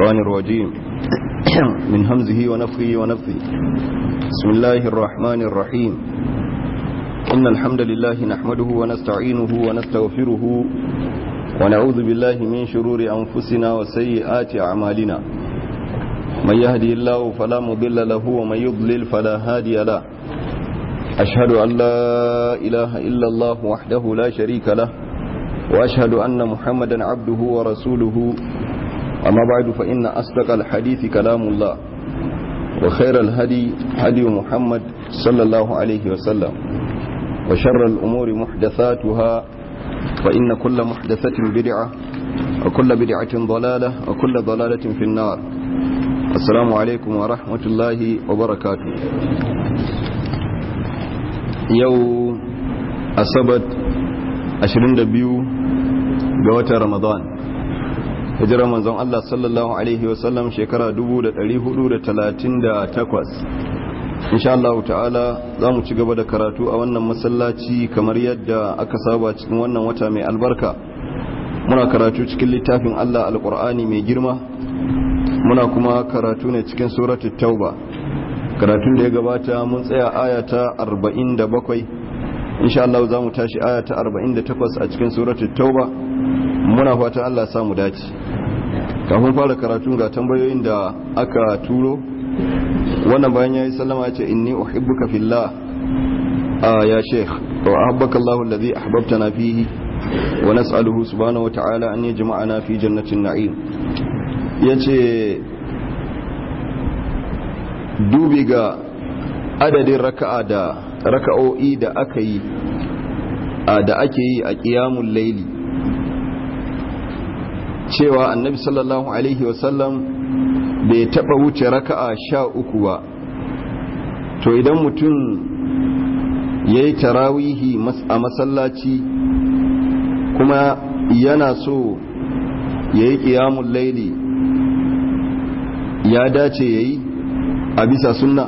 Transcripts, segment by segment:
الشيطان الرجيم من همزه ونفخه ونفثه بسم الله الرحمن الرحيم إن الحمد لله نحمده ونستعينه ونستغفره ونعوذ بالله من شرور أنفسنا وسيئات أعمالنا من يهدي الله فلا مضل له ومن يضلل فلا هادي له أشهد أن لا إله إلا الله وحده لا شريك له وأشهد أن محمدا عبده ورسوله أما بعد فإن أصدق الحديث كلام الله وخير الهدي هدي محمد صلى الله عليه وسلم وشر الأمور محدثاتها فإن كل محدثة بدعة وكل بدعة ضلالة وكل ضلالة في النار السلام عليكم ورحمة الله وبركاته يو أصبت 22 ga watan Ramadan hijirar manzon Allah sallallahu alaihi wasallam shekara 1438 insha Allah ta'ala za mu ci gaba da karatu a wannan masallaci kamar yadda aka saba cikin wannan wata mai albarka muna karatu cikin littafin Allah alqur'ani mai girma muna kuma karatu ne cikin suratul tauba karatun da ya gabata mun tsaya aya ta 47 insha Allah za mu tashi aya ta 48 a cikin suratul tauba muna fatan Allah samu dace kafin fara karatu ga tambayoyin da aka turo wannan bayan yayi sallama yace inni uhibbuka fillah ah ya sheikh wa ahabbaka Allah alladhi ahbabtana fihi wa nas'aluhu subhanahu wa ta'ala an yajma'ana fi jannatin na'im yace dubi ga adadin raka'a da raka'o'i da aka yi da ake yi a qiyamul layli cewa annabi sallallahu alaihi wasallam bai taba wuce raka'a sha uku ba to idan mutum ya yi tarawihi a masallaci kuma yana so ya yi ƙiyamun laili ya dace ya yi a bisa sunna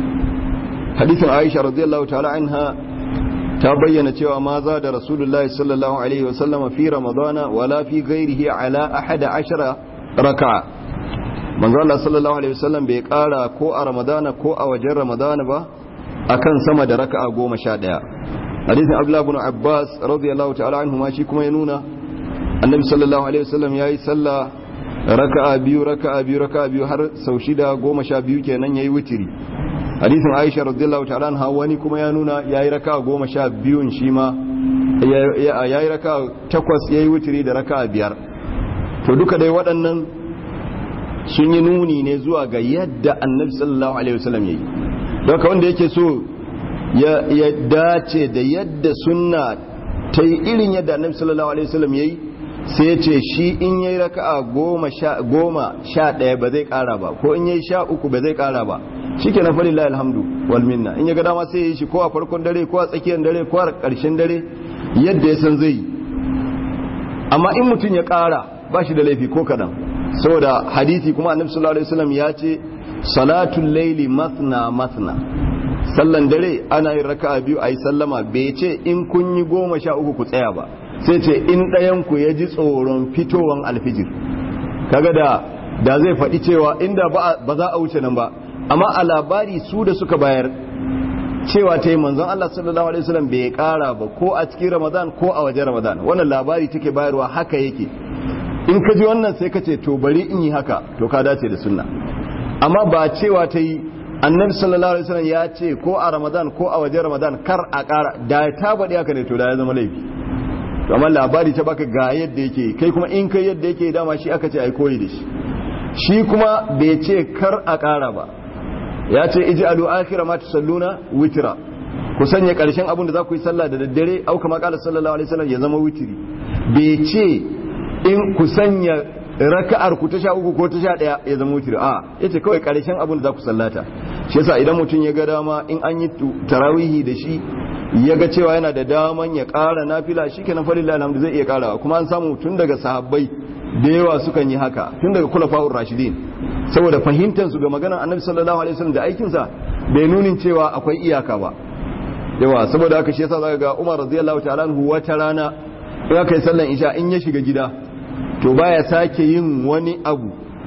hadithin aisha radiyallahu ta'ala anha ta bayyana cewa ma za da rasulullahi sallallahu alaihi wasallama fi ramadana wala fi gairihi ala ahada ashara raka'a manzo Allah sallallahu alaihi wasallam bai kara ko a ramadana ko a wajen ramadana ba akan sama da raka'a goma sha ɗaya hadisin abdullah ibn abbas radiyallahu ta'ala anhu ma shi kuma ya nuna annabi sallallahu alaihi wasallam yayi sallah raka'a biyu raka'a biyu raka'a biyu har sau shida goma sha biyu kenan yayi witiri hadisin aisha radiyallahu ta'ala anha wani kuma ya nuna yayi raka'a goma sha biyun shi ma yayi raka'a takwas yayi witiri da raka'a biyar to duka dai waɗannan sun yi nuni ne zuwa ga yadda annabi sallallahu alaihi wasallam yayi don ka wanda yake so ya dace da yadda sunna ta yi irin yadda annabi sallallahu alaihi wasallam yayi sai ya ce shi in yayi raka'a goma sha goma sha ɗaya ba zai ƙara ba ko in yayi sha uku ba zai ƙara ba shike na falillahi alhamdu wal minna in ya ga dama sai ya yi shi ko a farkon dare ko a tsakiyar dare ko a ƙarshen dare yadda ya san zai amma in mutum ya ƙara ba shi da laifi ko kaɗan saboda hadisi kuma annabi sallallahu alaihi wasallam ya ce salatul laili mathna mathna sallan dare ana yin raka'a biyu ayi sallama bai ce in kun yi goma sha uku ku tsaya ba sai ce in ɗayan ku ya ji tsoron fitowan alfijir kaga da da zai faɗi cewa inda ba za a wuce nan ba amma a labari su da suka bayar cewa ta yi manzon Allah sallallahu alaihi wasallam bai ƙara ba ko a cikin Ramadan ko a wajen Ramadan wannan labari take bayarwa haka yake in ka ji wannan sai ka ce to bari in yi haka to ka dace da sunna amma ba cewa ta yi annabi sallallahu alaihi wasallam ya ce ko a ramadan ko a wajen ramadan kar a kara da ta faɗi haka ne to da ya zama laifi to amma labari ta baka ga yadda yake kai kuma in kai yadda yake dama shi aka ce ai koyi da shi shi kuma bai ce kar a kara ba ya ce ij'alu akhira ma tusalluna witra ku sanya karshen abin da za ku yi sallah da daddare au kama qala sallallahu alaihi wasallam ya zama witri bai ce in ku sanya raka'ar ku ta sha uku ko ta sha ɗaya ya zama wutir a ya ce kawai ƙarshen abin da za ku sallata shi yasa idan mutum ya ga dama in an yi tarawihi da shi ya ga cewa yana da daman ya ƙara nafila shi kenan falillah alhamdu zai iya ƙarawa kuma an samu tun daga sahabbai da yawa sukan yi haka tun daga kulafa'ur rashidin saboda fahimtar su ga maganar annabi sallallahu alaihi wasallam da aikinsa bai nunin cewa akwai iyaka ba yawa saboda haka shi yasa zaka ga Umar radiyallahu ta'ala anhu wata rana in aka yi sallan isha in ya shiga gida to baya sake yin wani abu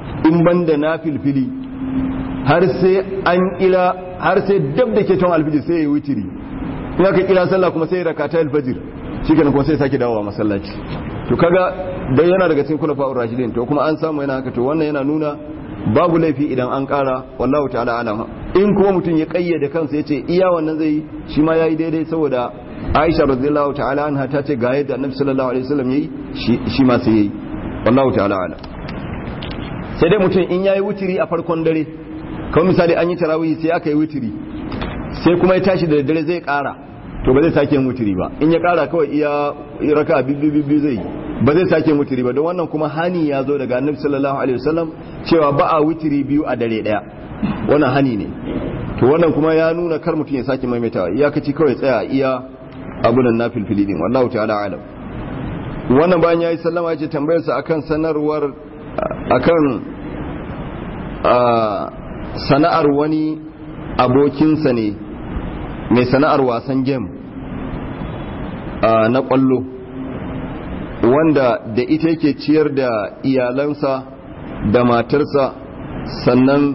in banda na filfili har sai an ila har sai dab da ke ton alfijir sai ya witiri in aka kira sallah kuma sai ya rakata alfajir shikenan kuma sai sake dawowa masallaci to kaga dai yana daga cikin kulafa rashidin to kuma an samu yana haka to wannan yana nuna babu laifi idan an kara wallahu ta'ala alam in kuma mutum ya kayyade kansa yace iya wannan zai shi ma yayi daidai saboda Aisha radhiyallahu ta'ala anha ta ce ga yadda Annabi sallallahu alaihi wasallam yayi shi ma sai yayi wallahu ta'ala alam sai dai mutum in yayi wutiri a farkon dare kawai misali an yi tarawih sai aka yi wutiri sai kuma ya tashi da dare zai kara to ba zai sake yin wutiri ba in ya kara kawai iya raka bibbi zai ba zai sake yin wutiri ba don wannan kuma hani ya zo daga annabi sallallahu alaihi wasallam cewa ba a wutiri biyu a dare daya wannan hani ne to wannan kuma ya nuna kar mutum ya sake maimaitawa iyakaci kawai tsaya iya abunan na filfili din wallahu ta'ala alam wannan bayan yayi sallama ya ce tambayar sa akan sanarwar akan sana'ar wani abokinsa ne mai sana'ar wasan game na kwallo wanda da ita yake ciyar da iyalansa da matarsa sannan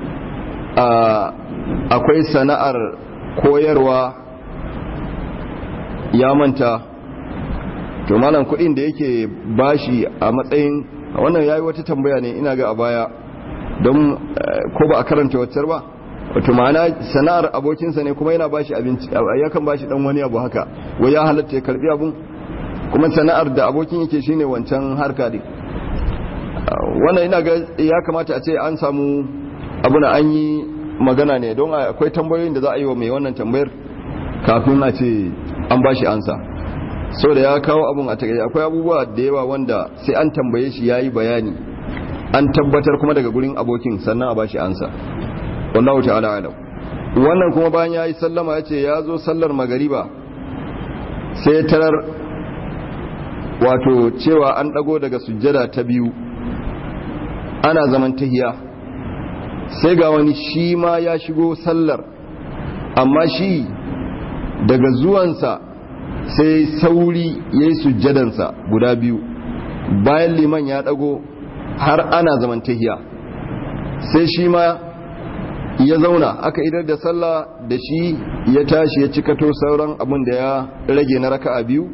akwai sana'ar koyarwa ya manta to malam kudin da yake bashi a matsayin wannan yayi wata tambaya ne ina ga a baya don ko ba a karanta waccar ba wato ma'ana sana'ar abokinsa ne kuma yana bashi abinci yakan bashi dan wani abu haka wai ya halatta ya karbi abun kuma sana'ar da abokin yake shine wancan harka din wannan ina ga ya kamata a ce an samu abuna an yi magana ne don akwai tambayoyin da za a yi wa mai wannan tambayar kafin a ce an bashi ansa so da ya kawo abun a takaice akwai abubuwa da yawa wanda sai an tambaye shi yayi bayani an tabbatar kuma daga gurin abokin sannan a bashi ansa wallahu ta'ala alam wannan kuma bayan yayi sallama yace ya zo sallar magariba sai tarar wato cewa an dago daga sujjada ta biyu ana zaman tahiya sai ga wani shi ma ya shigo sallar amma shi daga zuwansa sai sauri yayi sujjadansa guda biyu bayan liman ya dago har ana zaman tahiya sai shi ma ya zauna aka idar da sallah da shi ya tashi ya cikato sauran abin da ya rage na raka'a biyu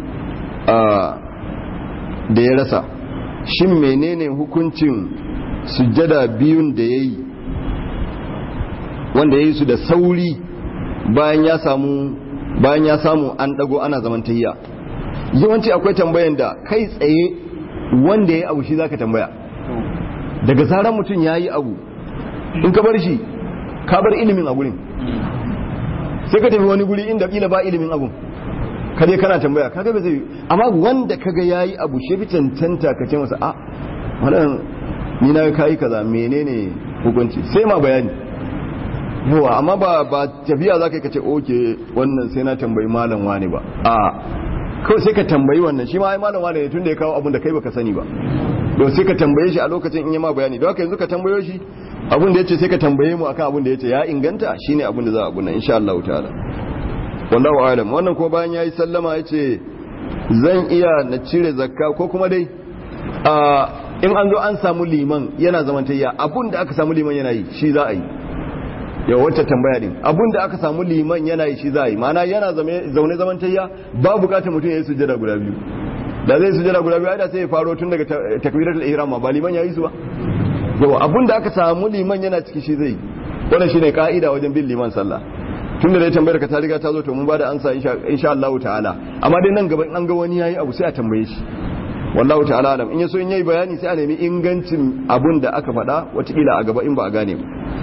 da ya rasa shin menene hukuncin sujjada biyun da ya yi wanda ya yi su da sauri bayan ya samu bayan ya samu an dago ana zaman tahiya yawanci akwai tambayan da kai tsaye wanda ya yi abu shi zaka tambaya daga zaran mutum ya yi abu in ka bar shi ka bar ilimin a gurin sai ka tafi wani guri inda kila ba ilimin abun ka dai kana tambaya kaga ba zai amma wanda kaga yayi abu shi fi cancanta ka ce masa a wannan ni na kai kaza menene hukunci sai ma bayani yawa amma ba ba tafiya zaka ka ce oke wannan sai na tambayi malam wani ba a kawai sai ka tambayi wannan shi ma ai malam wani ne tunda ya kawo abun da kai baka sani ba don sai ka tambaye shi a lokacin in yi ma bayani don haka yanzu ka tambayo shi abin da yace sai ka tambaye mu akan abin da yace ya inganta shine abin da za a guna insha Allah ta'ala wallahu alam wannan ko bayan yayi sallama yace zan iya na cire zakka ko kuma dai a in an zo an samu liman yana zamantayya abin da aka samu liman yana yi shi za a yi yau wacce tambaya din abin da aka samu liman yana yi shi za a yi mana yana zaune zamantayya ba bukatar mutum ya yi sujjada guda biyu da zai sujjada guda biyu da sai ya faro tun daga takbiratul ihram ba liman ya yi su ba yawa abun da aka samu liman yana ciki shi zai wannan shine ka'ida wajen bin liman sallah tun da dai tambayar ka ta riga ta zo to mun bada ansa insha Allah ta'ala amma dai nan gaba an ga wani yayi abu sai a tambaye shi wallahu ta'ala alam in yaso in yayi bayani sai a nemi ingancin abun da aka faɗa watakila a gaba in ba a gane ba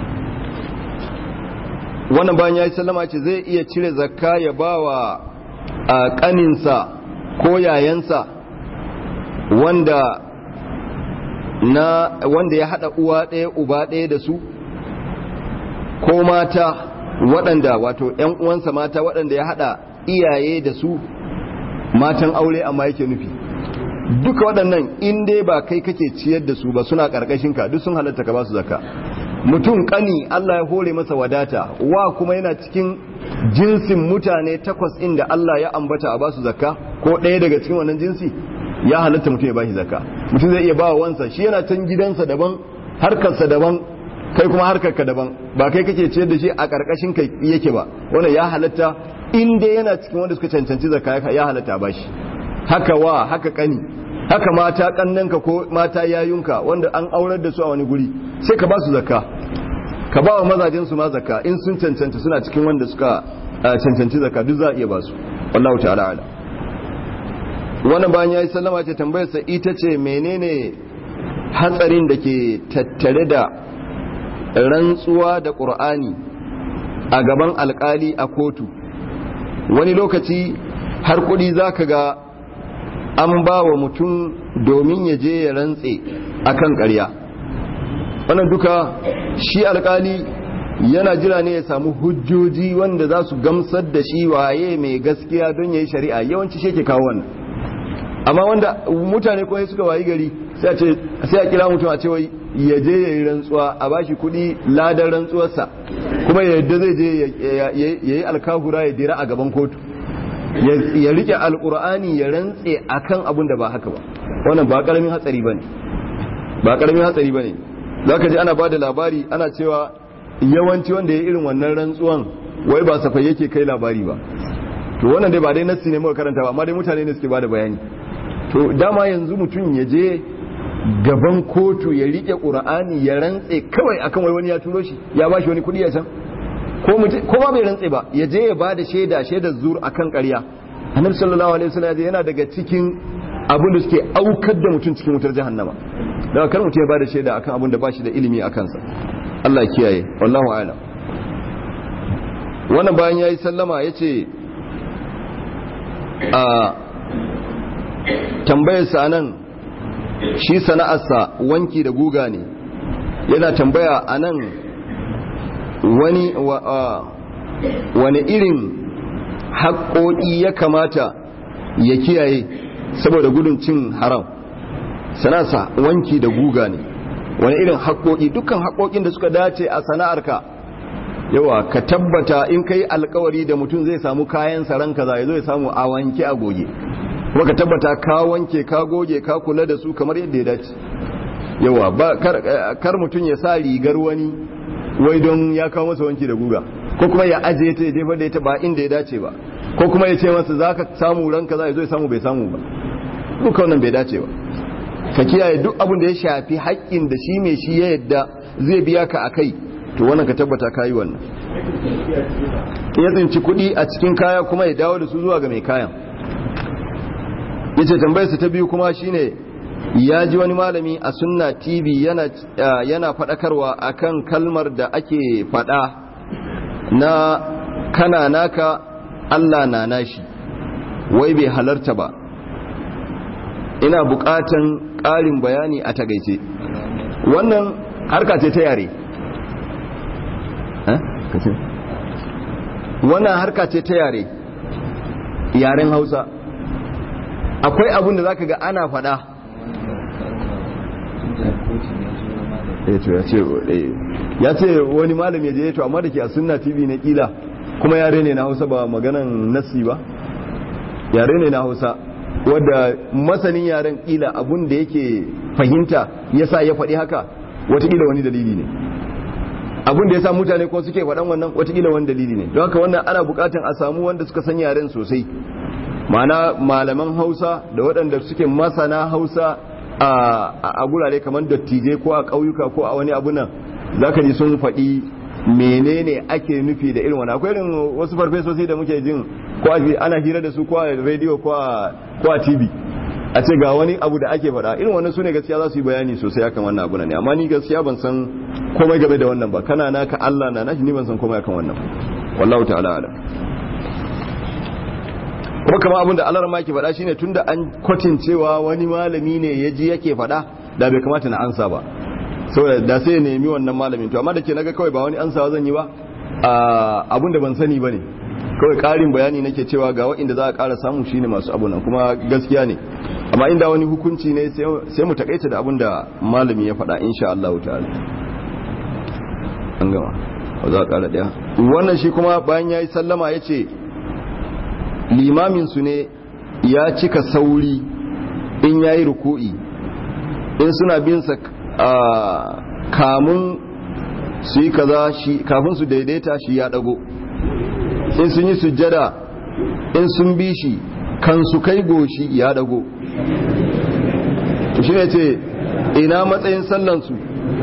wannan bayan yayi sallama ce zai iya cire zakka ya bawa a kaninsa ko yayansa wanda na wanda ya hada uwa ɗaya uba ɗaya da su ko mata waɗanda wato ‘yan uwansa mata waɗanda ya hada iyaye da su matan aure amma yake nufi duka waɗannan in dai ba kai kake ciyar da su ba suna ƙarƙashin ka duk sun halatta ka ba su zakka mutum ƙani Allah ya hore masa wadata wa kuma yana cikin jinsin mutane takwas inda Allah ya ambata a ba su zakka ko ɗaya daga cikin wannan jinsi ya halatta mutum ya bashi zakka mutum zai iya bawa wansa shi yana can gidansa daban harkarsa daban kai kuma harkarka daban ba kai kake ciyar da shi a karkashin kai yake ba wannan ya halatta in dai yana cikin wanda suka cancanci zakka ya halatta ba shi haka wa haka kani haka mata kannanka ko mata yayunka wanda an aurar da su a wani guri sai ka ba su zakka ka ba wa mazajen su ma zakka in sun cancanta suna cikin wanda suka cancanci zakka duk za a iya ba su wallahu ta'ala ala wannan bayan yayi sallama ce tambayar sa ita ce menene hatsarin da ke tattare da rantsuwa da qur'ani a gaban alkali a kotu wani lokaci har kudi zaka ga an ba wa mutum domin ya je ya rantse akan ƙarya wannan duka shi alkali yana jira ne ya samu hujjoji wanda za su gamsar da shi waye mai gaskiya don ya yi shari'a yawanci shi ke kawo wannan amma wanda mutane kawai suka wayi gari sai a kira mutum a cewa ya je ya yi rantsuwa a bashi kuɗi ladan rantsuwarsa kuma yadda zai je ya yi alkahura ya dira a gaban kotu ya rike alkur'ani ya rantse akan abin da ba haka ba wannan ba karamin hatsari bane ba karamin hatsari bane zaka ji ana bada labari ana cewa yawanci wanda ya irin wannan rantsuwan wai ba safai yake kai labari ba to wannan dai ba dai nassi ne muka karanta ba amma dai mutane ne suke bada bayani to dama yanzu mutum ya je gaban kotu ya rike qur'ani ya rantse kawai akan wai wani ya turo shi ya bashi wani kudi a can ko ma bai rantse ba ya je ya bada shaida shaidar zur akan ƙarya annabi sallallahu alaihi wasallam yana daga cikin abin da suke aukar da mutum cikin wutar jahannama daga kar mutum ya bada shaida akan abin da bashi da ilimi a kansa Allah kiyaye wallahu a'lam wannan bayan yayi sallama yace a tambayar sa nan shi sana'arsa wanki da guga ne yana tambaya anan wani wani irin haƙoƙi ya kamata ya kiyaye saboda gudun cin haram sana'arsa wanki da guga ne wani irin haƙoƙi dukkan haƙoƙin da suka dace a sana'arka yawa ka tabbata in kai alkawari da mutum zai samu kayan saran kaza ya zo ya samu a wanke a goge kuma ka tabbata ka wanke ka goge ka kula da su kamar yadda ya dace yawa ba kar mutum ya sa rigar wani wai don ya kawo masa wanki da guga ko kuma ya ajiye ta ya jefa da ita ba inda ya dace ba ko kuma ya ce masa za ka samu ranka za ya zo ya samu bai samu ba duka wannan bai dace ba ka kiyaye duk abin da ya shafi haƙƙin da shi mai shi ya yadda zai biya ka a kai to wannan ka tabbata ka yi wannan ya tsinci kuɗi a cikin kaya kuma ya dawo da su zuwa ga mai kayan ya ce tambayarsa ta biyu kuma shine ya ji wani malami a sunna tv yana, yana faɗakarwa akan kalmar da ake faɗa na kana naka allah na nashi wai bai halarta ba ina buƙatan ƙarin bayani a tagaice wannan harka ce ta yare wannan harka ce ta yare yaren hausa akwai abin da zaka ga ana faɗa ya ce wani malami je to amma da ke a sunna tv na kila kuma yare ne na hausa ba maganan nasi ba yare ne na hausa wadda masanin yaren kila abun da yake fahimta yasa ya faɗi haka watakila wani dalili ne abun da ya sa mutane ko suke faɗan wannan watakila wani dalili ne don haka wannan ana buƙatar a samu wanda suka san yaren sosai ma'ana malaman hausa da waɗanda suke masana hausa a gurare kamar dattijai ko a ƙauyuka ko a wani abu nan za ka ji sun faɗi menene ake nufi da irin wani akwai irin wasu farfesosi da muke jin ko ana hira da su ko a rediyo ko a tv a ce ga wani abu da ake faɗa irin wannan su ne gaskiya za su yi bayani sosai akan wannan abu ne amma ni gaskiya ban san komai game da wannan ba kana naka Allah na nashi ni ban san komai akan wannan wallahu ta'ala ala kuma kamar abin da Allah ma yake faɗa shine tunda an kwatin cewa wani malami ne ya ji yake faɗa da bai kamata na ansa ba saboda da sai ya nemi wannan malamin to amma da ke naga kawai ba wani ansawa zan yi ba abin da ban sani bane kawai ƙarin bayani nake cewa ga waɗanda za a ƙara samu shine masu abu nan kuma gaskiya ne amma inda wani hukunci ne sai mu takaita da abin da malami ya faɗa insha Allah ta'ala an gama ba za a ƙara ɗaya wannan shi kuma bayan ya yi sallama ya ce limaminsu ne ya cika sauri in ya yi ruku'i in suna binsa kamun su yi kaza shi kafin su daidaita shi ya dago in sun yi sujjada in sun bi shi kan su kai goshi ya dago shi ne ce ina matsayin sallansu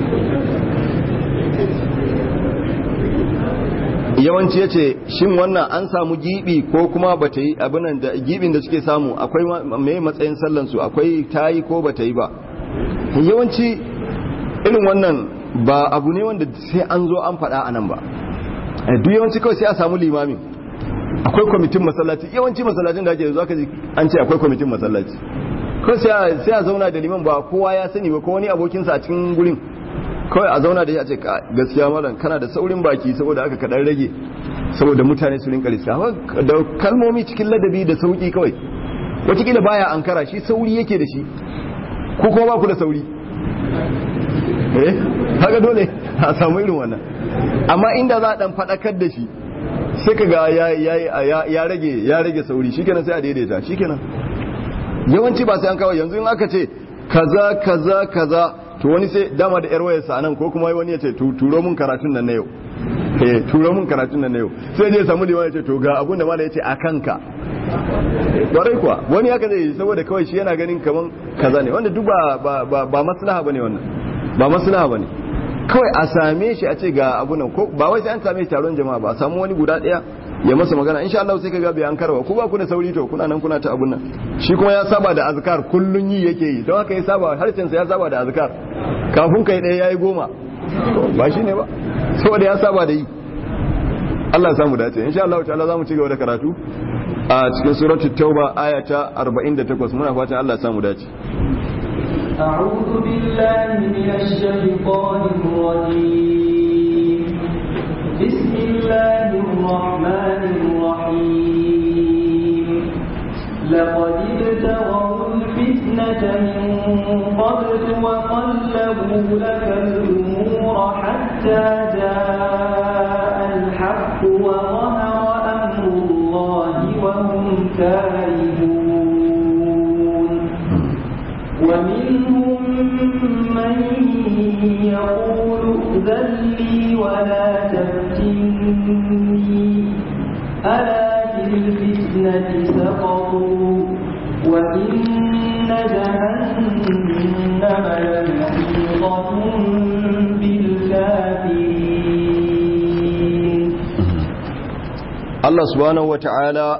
yawanci ya ce shin wannan an samu gibi ko kuma ba ta yi abinan da gibin da suke samu akwai mai matsayin sallansu akwai ta yi ko ba ta yi ba yawanci irin wannan ba abu ne wanda sai an zo an faɗa a nan ba duk yawanci kawai sai a samu limamin akwai kwamitin masallaci yawanci masallacin da ake yanzu aka ji an ce akwai kwamitin masallaci kawai sai a zauna da liman ba kowa ya sani ba ko wani abokinsa a cikin gurin kawai a zauna da ya ce gaskiya malam kana da saurin baki saboda aka kaɗan rage saboda mutane su rinka lissa da kalmomi cikin ladabi da sauki kawai watakila baya ankara shi sauri yake da shi ko kuma ba ku da sauri eh haka dole a samu irin wannan amma inda za a dan fadakar da shi sai ka ga ya rage ya rage sauri shikenan sai a daidaita shikenan yawanci ba sai an kawo yanzu in aka ce kaza kaza kaza to wani sai dama da yar wayarsa nan ko kuma wani ya ce turo mun karatun nan na yau eh turo mun karatun nan na yau sai je samu liman ya ce to ga abun da mala ya ce a kanka kwarai kuwa wani haka zai yi saboda kawai shi yana ganin kaman kaza ne wanda duk ba ba maslaha bane wannan ba maslaha bane kawai a same shi a ce ga abu nan ko ba wai sai an same taron jama'a ba a samu wani guda daya ya masa magana insha Allah sai kaga bai an karwa ku ba ku da sauri to kuna nan kuna ta abun nan shi kuma ya saba da azkar kullun yi yake yi don haka ya saba harshen sa ya saba da azkar kafin kai daya yayi goma ba shi ne ba saboda ya saba da yi Allah ya samu dace insha Allah ta'ala zamu ci gaba da karatu a cikin suratul tauba aya ta 48 muna fatan Allah ya samu dace أعوذ بالله من الشيطان الرجيم بسم الله الرحمن الرحيم لقد ابتغوا الفتنة من قبل وقلبوا لك الأمور حتى جاء الحق وظهر أمر الله وهم كارهون ومنهم من يقول ائذن لي ولا تفتني ألا في الفتنة سقطوا وإن جهنم لمحيطة بالكافرين Allah subhanahu wata'ala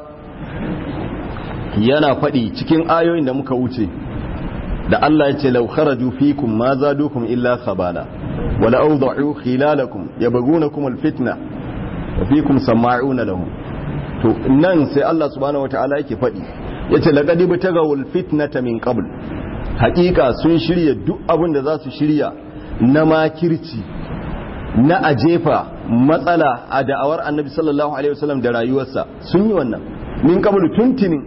yana faɗi cikin ayoyin da muka wuce da Allah ya ce law kharaju fikum ma zadukum illa khabala wala awda'u khilalakum yabghunakum alfitna wa fikum sama'una lahum to nan sai Allah subhanahu wata'ala yake faɗi yace laqad bitagawul fitnata min qabl haƙiƙa sun shirya duk abin da za su shirya na makirci na ajefa matsala a da'awar annabi sallallahu alaihi wasallam da rayuwarsa sun yi wannan min qabl tuntinin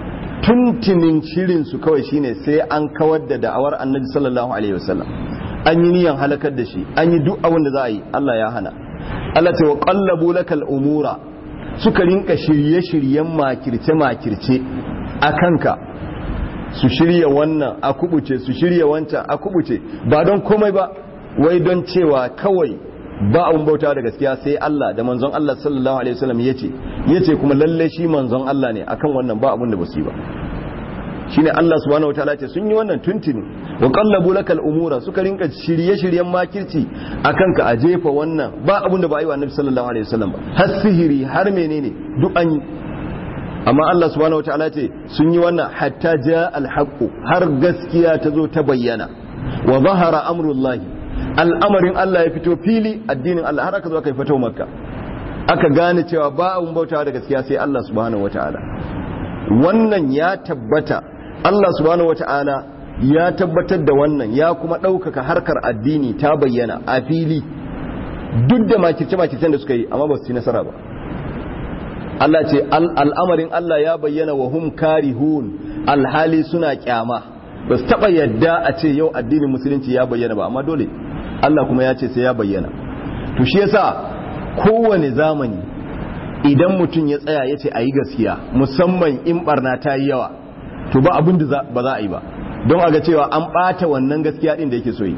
tuntinin shirin su kawai shine sai an kawar da da'awar annabi sallallahu alaihi wasallam an yi niyan halakar da shi an yi duk abin da za a yi Allah ya hana Allah ta wa qallabu lakal umura suka rinka shirye-shiryen makirce-makirce a kanka su shirya wannan a kubuce su shirya wancan a kubuce ba don komai ba wai don cewa kawai ba abun bauta da gaskiya sai Allah da manzon Allah sallallahu alaihi wasallam yace yace kuma lalle shi manzon Allah ne akan wannan ba abun da basu yi ba shine Allah subhanahu wataala ce sun yi wannan tuntuni wa qallabu lakal umura suka rinka shirye-shiryen makirci akan ka a jefa wannan ba abun da ba yi wa annabi sallallahu alaihi wasallam ba har sihiri har menene duk an yi amma Allah subhanahu wataala ce sun yi wannan hatta ja alhaqu har gaskiya ta zo ta bayyana wa zahara amrullahi al'amarin Allah ya fito fili addinin Allah har aka zo aka fito makka aka gane cewa ba abun bautawa da gaskiya sai Allah subhanahu wataala wannan ya tabbata Allah subhanahu wataala ya tabbatar da wannan ya kuma ɗaukaka harkar addini ta bayyana a fili duk da makirce-makircen da suka yi amma ba su ci nasara ba Allah ce al'amarin Allah ya bayyana wa hum karihun alhali suna kyama ba su taɓa yadda a ce yau addinin musulunci ya bayyana ba amma dole Allah kuma ya ce sai ya bayyana to shi yasa kowane zamani idan mutum ya tsaya ya ce a yi gaskiya musamman in barna ta yi yawa to ba abin da ba za a yi ba don a ga cewa an ɓata wannan gaskiya ɗin da yake so yi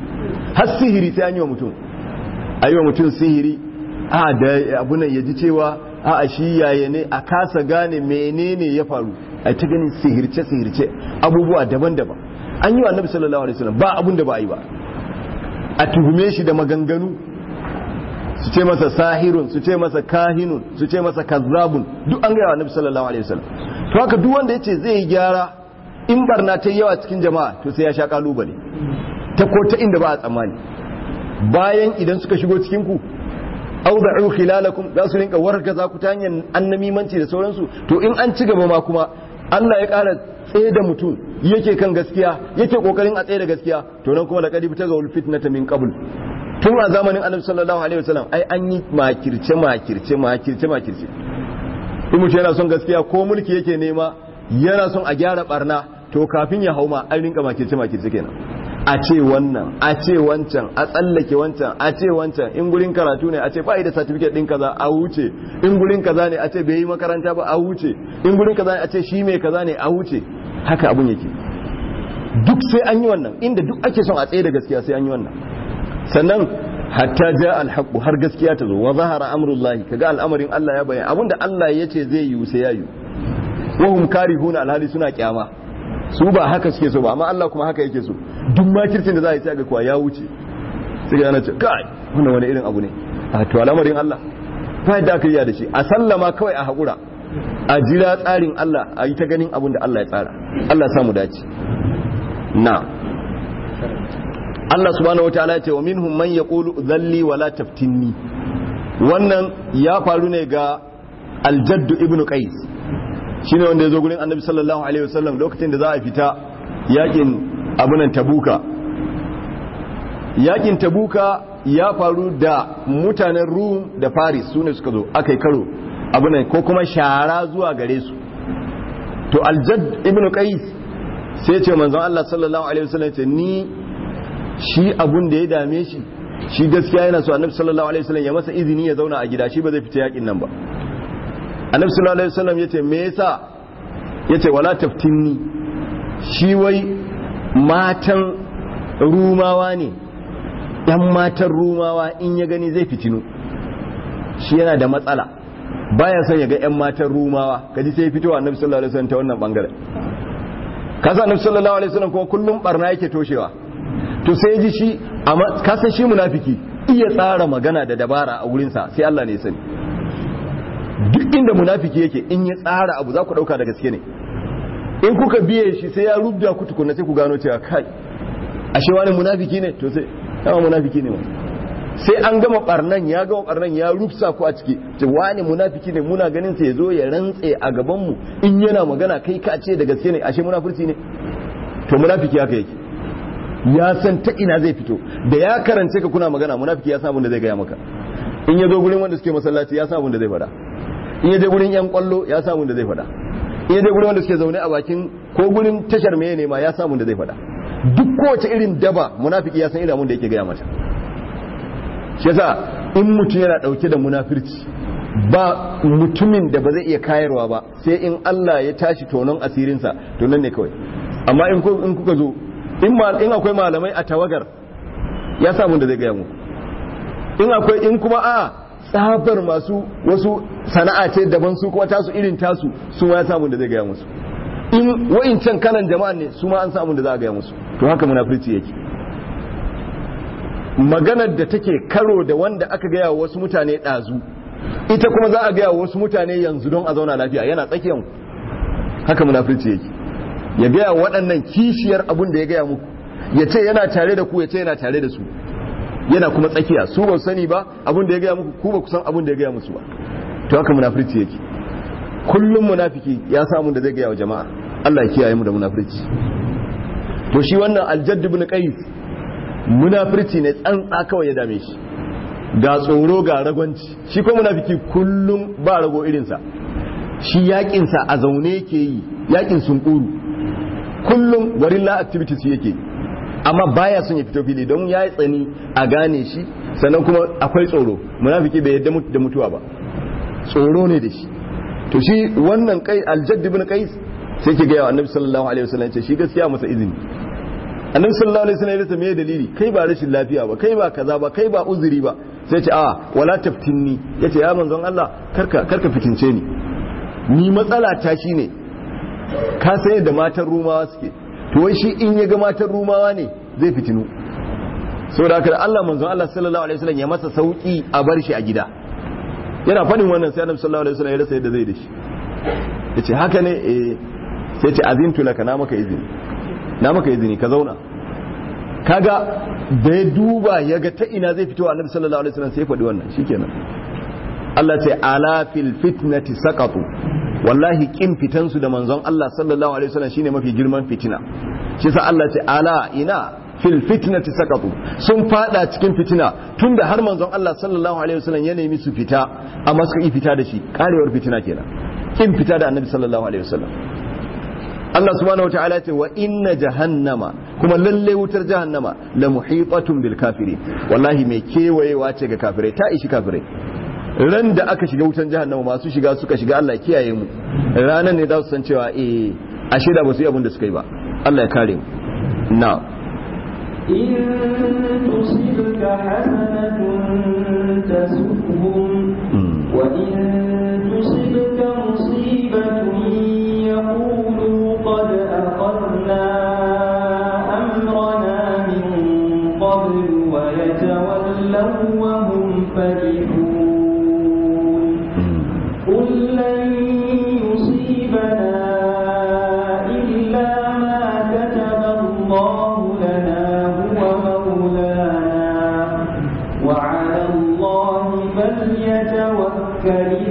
har sihiri sai an yi wa mutum a yi wa mutum sihiri a da abunan ya ji cewa a a shi yaya ne a kasa gane menene ya faru a ta ganin sihirce sihirce abubuwa daban-daban an yi wa annabi sallallahu alaihi wasallam ba abun da ba a yi ba a tuhume shi da maganganu su ce masa sahirun su ce masa kahinun su ce masa kazzabun duk an gaya wa annabi sallallahu alaihi wasallam to haka duk wanda yace zai yi gyara in barna ta yawa cikin jama'a to sai ya sha kalubale ta ko ta inda ba a tsammani bayan idan suka shigo cikin ku awda'u khilalakum za su rinka wargaza ku ta hanyar annamimanci da sauransu to in an ci gaba ma kuma Allah ya ƙara tsaye da mutum yake kan gaskiya yake kokarin a tsaye da gaskiya to nan kuma laqad ta ga fitnata min qabl tun a zamanin annabi sallallahu alaihi wasallam ai an yi makirce makirce makirce makirce in mutum yana son gaskiya ko mulki yake nema yana son a gyara barna to kafin ya hauma an rinka makirce makirce kenan a ce wannan a ce wancan a tsallake wancan a ce wancan in gurin karatu ne a ce ba da certificate din kaza a wuce in gurin kaza ne a ce bai yi makaranta ba a wuce in gurin kaza ne a ce shi mai kaza ne a wuce haka abun yake duk sai an yi wannan inda duk ake son a tsaye da gaskiya sai an yi wannan sannan hatta ja alhaqu har gaskiya ta zo wa zahara amrullahi kaga al'amarin Allah ya bayyana abinda Allah ya ce zai yi sai ya yi wa hum karihuna alhali suna kyama su ba haka suke so ba amma Allah kuma haka yake so duk makircin da za a yi sai ga kuwa ya wuce sai ga yana ce kai wannan wani irin abu ne a to al'amarin Allah ba yadda aka yi da shi a sallama kawai a haƙura a jira tsarin Allah a yi ta ganin abin da Allah ya tsara Allah ya samu dace na Allah subhanahu wataala ya ce wa minhum man yaqulu dhalli wala taftinni wannan ya faru ne ga aljaddu ibnu qais shine wanda ya zo gurin annabi sallallahu alaihi wasallam lokacin da za a fita yakin abunan tabuka yakin tabuka ya faru da mutanen rum da paris su ne suka zo aka yi karo abunan ko kuma shara zuwa gare su to aljad ibn qais sai ce manzon Allah sallallahu alaihi wasallam ce ni shi abun da ya dame shi shi gaskiya yana so annabi sallallahu alaihi wasallam ya masa izini ya zauna a gida shi ba zai fita yakin nan ba annabi sallallahu alaihi wasallam yace me yasa yace wala taftinni shi wai matan rumawa ne yan matan rumawa in ya gani zai fitinu shi yana da matsala baya son ya ga yan matan rumawa kaji sai fitowa annabi sallallahu alaihi wasallam ta wannan bangaren kasa annabi sallallahu alaihi wasallam kuma kullum barna yake toshewa to sai ji shi amma kasan shi munafiki iya tsara magana da dabara a wurinsa sai Allah ne ya sani duk inda munafiki yake in ya tsara abu za ku dauka da gaske ne in kuka biye shi sai ya rubda ku tukunna sai ku gano cewa kai ashe wani munafiki ne to sai dama munafiki ne sai an gama barnan ya gama barnan ya rufsa ku a ciki ce wani munafiki ne muna ganin sai ya zo ya rantse a gaban mu in yana magana kai ka ce da gaske ne ashe munafurci ne to munafiki haka yake ya san ta ina zai fito da ya karance ka kuna magana munafiki ya san abin da zai gaya maka in ya zo gurin wanda suke masallaci ya san abin da zai faɗa in ya je gurin yan kwallo ya san abin da zai faɗa in ya je gurin wanda suke zaune a bakin ko gurin tashar meye ne ma ya san abin da zai faɗa duk kowace irin daba munafiki ya san irin abin da yake gaya mata shi yasa in mutum yana dauke da munafirci ba mutumin da ba zai iya kayarwa ba sai in Allah ya tashi tonon asirinsa to nan ne kawai amma in kuka zo in akwai malamai a tawagar ya samu da zai gaya mu in akwai in kuma a tsabar masu wasu sana'a ce daban su kuma tasu irin tasu su ma ya samu da zai gaya musu in wa'incan kanan jama'an ne su ma an samu da za a gaya musu to haka munafurci yake maganar da take karo da wanda aka gaya wa wasu mutane ɗazu ita kuma za a gaya wa wasu mutane yanzu don a zauna lafiya yana tsakiyan haka munafurci yake ya gaya waɗannan kishiyar abin da ya gaya muku ya ce yana tare da ku ya ce yana tare da su yana kuma tsakiya su ba sani ba abin da ya gaya muku ku ba ku san abin da ya gaya musu ba to haka munafurci yake kullum munafiki ya samu da zai gaya wa jama'a Allah ya kiyaye mu da munafurci to shi wannan aljadd ibn qais munafurci ne tsantsa kawai ya dame shi ga tsoro ga ragwanci shi ko munafiki kullum ba rago irinsa shi yakinsa a zaune yake yi yakin sunkuru kullum guerrilla activities yake amma baya son ya fito fili don ya yi tsani a gane shi sannan kuma akwai tsoro munafiki bai yadda da mutuwa ba tsoro ne da shi to shi wannan kai aljadd ibn qais sai ke gaya wa annabi sallallahu alaihi wasallam ce shi gaskiya masa izini annabi sallallahu alaihi wasallam ya rasa me dalili kai ba rashin lafiya ba kai ba kaza ba kai ba uzuri ba sai ce a wala taftinni yace ya manzon Allah karka karka fitince ni ni matsala ta shine ka san yadda matan rumawa suke to wai shi in ya ga matan rumawa ne zai fitinu saboda haka Allah manzon Allah sallallahu alaihi wasallam ya masa sauki a bar shi a gida yana fadin wannan sai annabi sallallahu alaihi wasallam ya rasa yadda zai da shi yace haka ne eh sai ce azintu laka na maka izini na maka izini ka zauna kaga da ya duba ya ga ta ina zai fito annabi sallallahu alaihi wasallam sai ya faɗi wannan shikenan Allah ce ala fil fitnati saqatu wallahi kin fitan su da manzon Allah sallallahu alaihi wasallam shine mafi girman fitina shi sa Allah ce ala ina fil fitnati saqatu sun fada cikin fitina tunda har manzon Allah sallallahu alaihi wasallam ya nemi su fita amma suka yi fita da shi karewar fitina kenan kin fita da annabi sallallahu alaihi wasallam Allah subhanahu wa ta'ala ce wa inna jahannama kuma lalle wutar jahannama la muhitatun bil kafiri wallahi mai kewayewa ce ga kafirai ta ishi kafirai ran da aka shiga wutan jahannama masu shiga suka shiga Allah kiyaye mu ranan ne za su san cewa eh ashe da ba su yi abin da suka yi ba Allah ya kare mu na إن تصبك حسنة تسؤهم وإن تصبك مصيبة يقولوا قد أخذنا أمرنا من قبل ويتولوا وهم فرحون قل لن يصيبنا إلا ما كتب الله لنا هو مولانا وعلى الله فليتوكل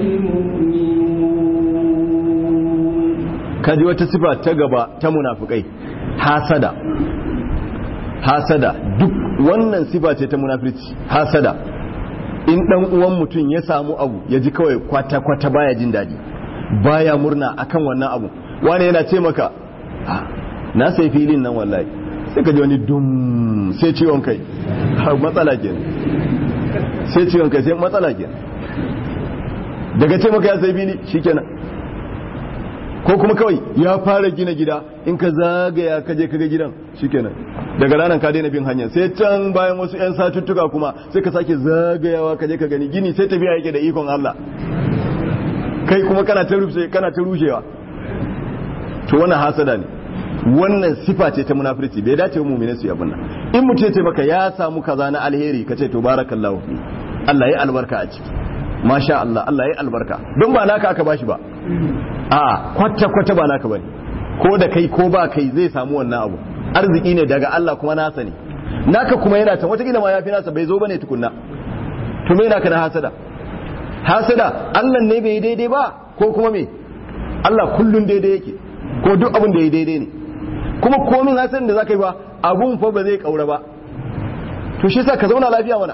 المؤمنون kaji wata sifa ta gaba ta munafikai hasada hasada duk wannan sifa ce ta munafirci hasada in dan uwan mutum ya samu abu ya ji kawai kwata kwata baya jin daɗi baya murna akan wannan abu wani yana ce maka "Ah, na sai filin nan wallahi sai ka ji wani dum sai ciwon kai Ha, matsala kenan sai ciwon kai sai matsala kenan daga ce maka ya sai fili shikenan ko kuma kawai ya fara gina gida in ka zagaya ka je kaga gidan shikenan daga ranar ka daina bin hanya sai can bayan wasu yan satuttuka kuma sai ka sake zagayawa ka je ka gani gini sai tafiya yake da ikon Allah kai kuma kana ta rushe kana ta rushewa to wannan hasada ne wannan sifa ce ta munafurci bai dace mu mu'mini su yi abin nan in mutum ya ce maka ya samu kaza na alheri ka ce to barakallahu fi Allah ya albarka a ciki masha Allah Allah ya albarka don ba naka aka bashi ba a kwata-kwata ba naka bane ko da kai ko ba kai zai samu wannan abu arziki ne daga Allah kuma nasa ne naka kuma yana can wata ma ya fi nasa bai zo bane tukunna to me naka na hasada hasada Allah ne bai daidai ba ko kuma me Allah kullun daidai yake ko duk abin da ya daidai ne kuma komin hasadan da zaka yi ba abun fa ba zai kaura ba to shi sa ka zauna lafiya mana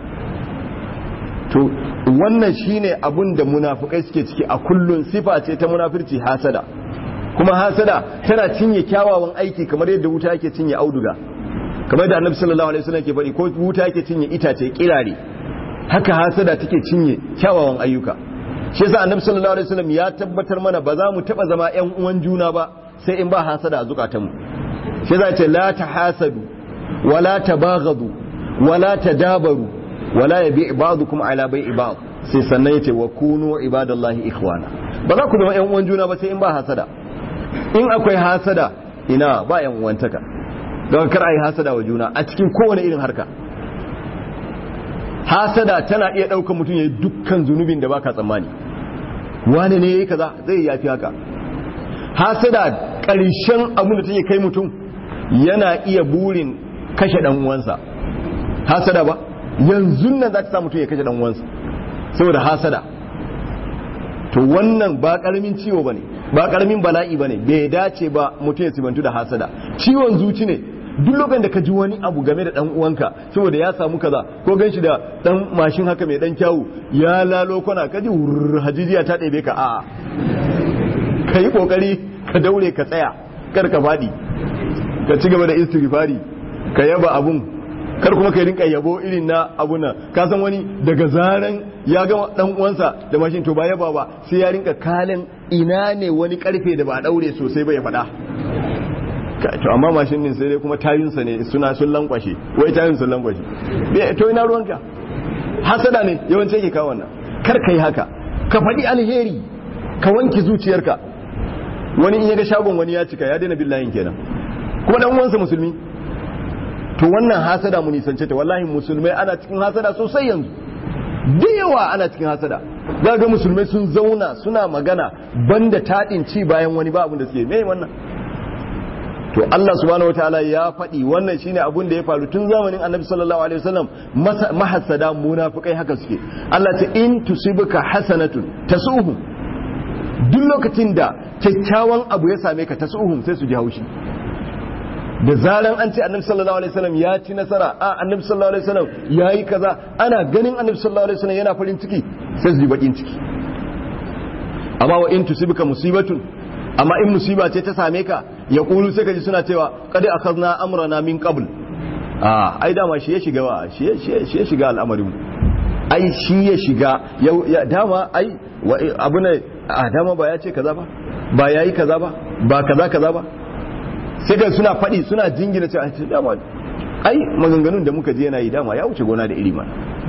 to wannan shine abun da munafukai suke ciki a kullun sifa ce ta munafirci hasada kuma hasada tana cinye kyawawan aiki kamar yadda wuta yake cinye auduga kamar da annabi sallallahu alaihi wasallam ke faɗi ko wuta yake cinye itace kirare haka hasada take cinye kyawawan ayyuka shi yasa annabi sallallahu alaihi wasallam ya tabbatar mana ba za mu taba zama ƴan uwan juna ba sai in ba hasada a zukatanmu shi yasa ce la tahasadu wala tabaghadu wala tadabaru wala yabi ba'dukum ala bai'i ba'd sai sannan yace wa kunu ibadallahi ikhwana ba za ku zama ƴan uwan juna ba sai in ba hasada in akwai hasada ina ba ƴan uwantaka don kar ai hasada wa juna a cikin kowane irin harka hasada tana iya ɗaukar mutum ya yi dukkan zunubin da baka tsammani wane ne yayi kaza zai yafi haka hasada ƙarshen abin da take kai mutum yana iya burin kashe dan uwansa hasada ba yanzu nan za ta sa mutum ya kashe dan uwansa saboda hasada to wannan ba karamin ciwo bane ba karamin bala'i bane bai dace ba mutum ya sibantu da hasada ciwon zuci ne duk lokacin da ka ji wani abu game da dan uwanka saboda ya samu kaza ko ganshi da dan mashin haka mai dan kyawu ya lalo kwana ka ji hajijiya ta ɗebe ka a ka yi kokari ka daure ka tsaya kar ka faɗi ka ci gaba da istighfari ka yaba abun kar kuma ka rinka yabo irin na abuna ka san wani daga zaran ya ga dan uwansa da mashin to ba yaba ba sai ya rinka kalin ina ne wani karfe da ba a daure sosai ba ya faɗa to amma mashin din sai dai kuma tayinsa ne suna sun lankwashe wai tayin sun lankwashe to ina ruwanka hasada ne yawanci yake kawo wannan kar ka yi haka ka faɗi alheri ka wanki zuciyarka wani in yaga shagon wani ya cika ya daina billahin kenan kuma dan uwansa musulmi to wannan hasada mu nisance ta wallahi musulmai ana cikin hasada sosai yanzu da yawa ana cikin hasada za ga musulmai sun zauna suna magana banda taɗin ci bayan wani ba abin da suke me wannan to Allah subhanahu wataala ya faɗi wannan shine abun da ya faru tun zamanin Annabi sallallahu alaihi wasallam mahassada munafikai haka suke Allah ta in tusibuka hasanatun tasuhum duk lokacin da kyakkyawan abu ya same ka tasuhum sai su ji haushi da zaran an ce Annabi sallallahu alaihi wasallam ya ci nasara a Annabi sallallahu alaihi wasallam yayi kaza ana ganin Annabi sallallahu alaihi wasallam yana farin ciki sai su ji bakin ciki amma wa in tusibuka musibatun amma in musiba ce ta same ka ya kulu sai ka ji suna cewa kada akhadna amrana min qabl a ai dama shi ya shiga ba shi ya shiga al'amarin ai shi ya shiga ya dama ai abu ne a dama ba ya ce kaza ba ba yayi kaza ba ba kaza kaza ba sai ka suna faɗi suna jingina cewa ai dama ai maganganun da muka je yana yi dama ya wuce gona da iri ma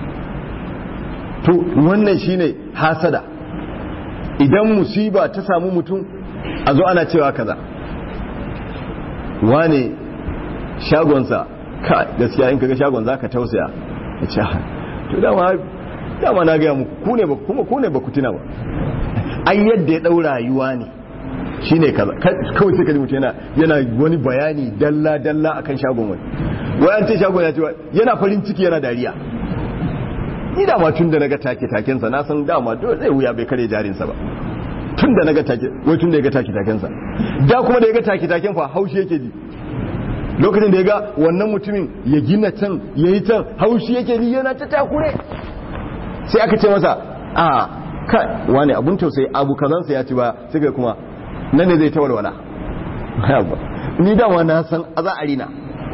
to wannan shine hasada idan musiba ta samu mutum a zo ana cewa kaza wane shagonsa ka gaskiya in kaga shagon zaka tausaya ya ce to dama dama na gaya muku ku ne ba kuma ku ne ba ku tuna ba ai yadda ya dau rayuwa ne shine kaza kawai sai ka ji mutum yana yana wani bayani dalla dalla akan shagon wani wai an ce shagon ya ce yana farin ciki yana dariya ni dama tun da naga take takensa na san dama dole zai wuya bai kare jarinsa ba tun da naga take wai tun da ya ga take takensa da kuma da ya ga take taken fa haushi yake ji lokacin da ya ga wannan mutumin ya gina can ya yi can haushi yake ji yana ta takure sai aka ce masa a ka wani abun tausayi abu kazansa ya ci ba sai ga kuma nan ne zai ta walwala ni dama na san a za a rina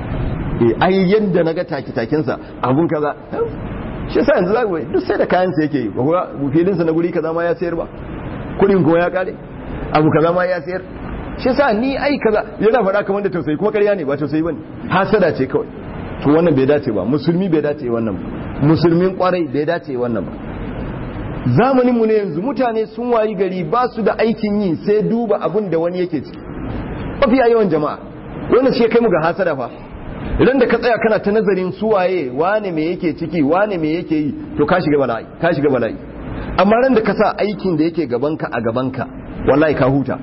ai yadda naga take takensa abun kaza shi sa yanzu zaka duk sai da kayan sa yake ba filin sa na guri kaza ma ya sayar ba kudin kuma ya kare abu kaza ma ya sayar shi sa ni ai kaza yana faɗa kamar da tausayi kuma ƙarya ne ba tausayi bane hasada ce kawai to wannan bai dace ba musulmi bai dace wannan ba musulmin kwarai bai dace wannan ba zamanin mu ne yanzu mutane sun wayi gari ba su da aikin yi sai duba abin da wani yake ciki mafiya yawan jama'a wannan shi kai mu ga hasada fa idan da ka tsaya kana ta nazarin suwaye wane me yake ciki wane me yake yi to ka shiga bala'i ka shiga bala'i amma ran da ka sa aikin da yake gabanka a gabanka wallahi ka huta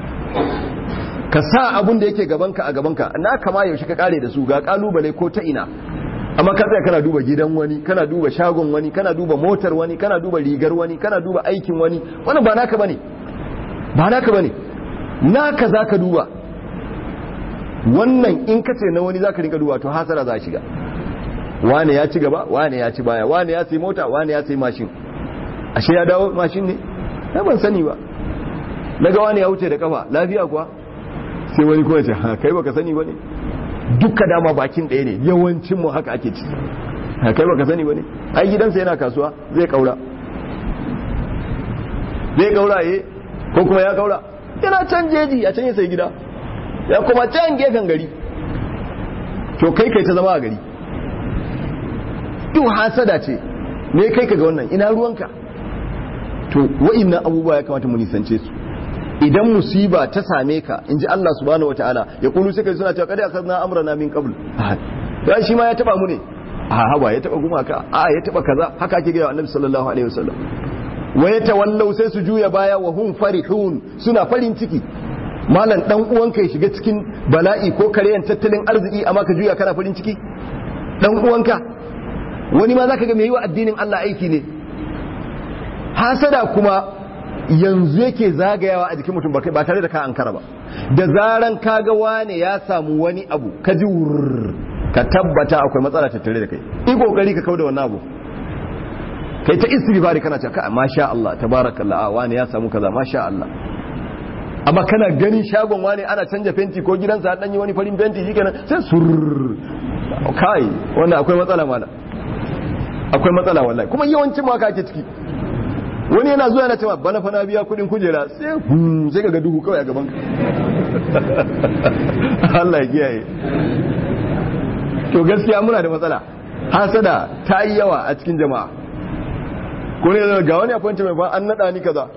ka sa abun da yake gabanka a gabanka na kama yaushe ka kare da su ga kalubale ko ta ina amma ka tsaya kana duba gidan wani kana duba shagon wani kana duba motar wani kana duba rigar wani kana duba aikin wani wannan ba naka bane ba naka bane naka zaka duba wannan in ka ce na wani zaka rinka duba to hasara za shiga wane ya ci gaba wane ya ci baya wane ya sai mota wane ya sai mashin ashe ya dawo mashin ne na ban sani ba daga wane ya wuce da kafa lafiya kuwa sai wani kuma ce ha kai baka sani bane duka dama bakin ɗaya ne yawancin mu haka ake ci ha kai baka sani bane ai gidansa yana kasuwa zai kaura zai kaura eh ko kuma ya kaura yana can jeji a can ya sai gida ya kuma can gefen gari to kai kai ta zama a gari duk hasada ce ne kai ka ga wannan ina ruwanka to wa'innan abubuwa ya kamata mu nisance su idan musiba ta same ka in ji Allah subhanahu wataala ya kulu sai kai suna cewa kada akhadna amrana min qabl dan shi ma ya taba mu ne a haba ya taba gumaka a ya taba kaza haka ake ga annabi sallallahu alaihi wasallam wa yatawallau sai su juya baya wa hum farihun suna farin ciki malam dan uwanka ya shiga cikin bala'i ko karyan tattalin arziki amma ka juya kana farin ciki dan uwanka wani ma zaka ga mai yi wa addinin Allah aiki ne hasada kuma yanzu yake zagayawa a jikin mutum ba tare da ka ankara ba da zaran kaga wane ya samu wani abu ka ji wurr ka tabbata akwai matsala tattare da kai yi kokari ka kauda wannan abu kai ta istighfari kana cewa ka masha Allah tabarakallah a wani ya samu kaza masha Allah amma kana ganin shagon wani ana canja fenti ko gidansa dan yi wani farin fenti shikenan sai surr kai wannan akwai matsala mala akwai matsala wallahi kuma yawancin ma ka ake ciki wani yana zuwa yana cewa bana fa na biya kudin kujera sai sai ga duhu kawai a gaban ka Allah ya kiyaye to gaskiya muna da matsala hasada ta yi yawa a cikin jama'a ko ne ga wani appointment ba an nada ni kaza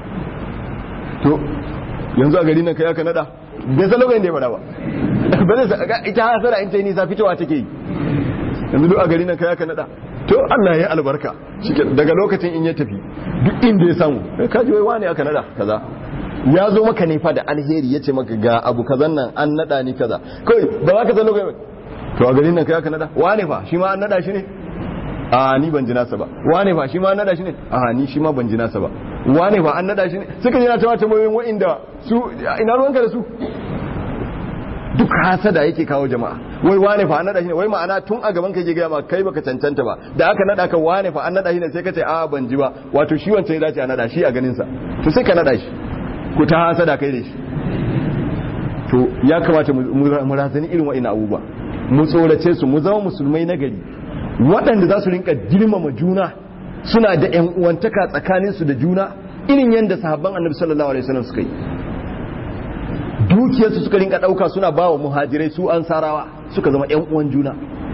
to yanzu a gari nan kai aka nada bai san lokacin da ya fada ba ba zai ita hasada in ta yi nisa fitowa take yi yanzu duk a gari nan kai aka nada to Allah ya yi albarka daga lokacin in ya tafi duk inda ya samu kaji wai wani aka nada kaza ya zo maka ne fa da alheri ya ce maka ga abu kazan nan an nada ni kaza kai ba za ka san lokacin to a garin nan kai aka nada wane fa shi ma an nada shi ne a ni ban ji nasa ba wane fa shi ma an nada shi ne a ni shi ma ban ji nasa ba wane fa an nada shi ne suka jina ta tambayoyin wa'inda su ina ruwanka da su duk hasada yake kawo jama'a wai wane fa an nada shi ne wai ma'ana tun a gaban ka ke gaya ma kai baka cancanta ba da aka nada ka wane fa an nada shi ne sai ka ce a ban ji ba wato shi wancan ya dace a nada shi a ganin sa to sai ka nada shi ku ta hasada kai da shi to ya kamata mu razani irin wa'ina abubuwa mu tsorace su mu zama musulmai na gari waɗanda za su rinka girmama juna suna da ‘yan uwantaka tsakaninsu da juna irin yadda sahabban annabi sallallahu alaihi wasallam suka yi dukiyarsu suka rinka ɗauka suna ba wa muhajirai su an sarawa suka zama ‘yan uwan juna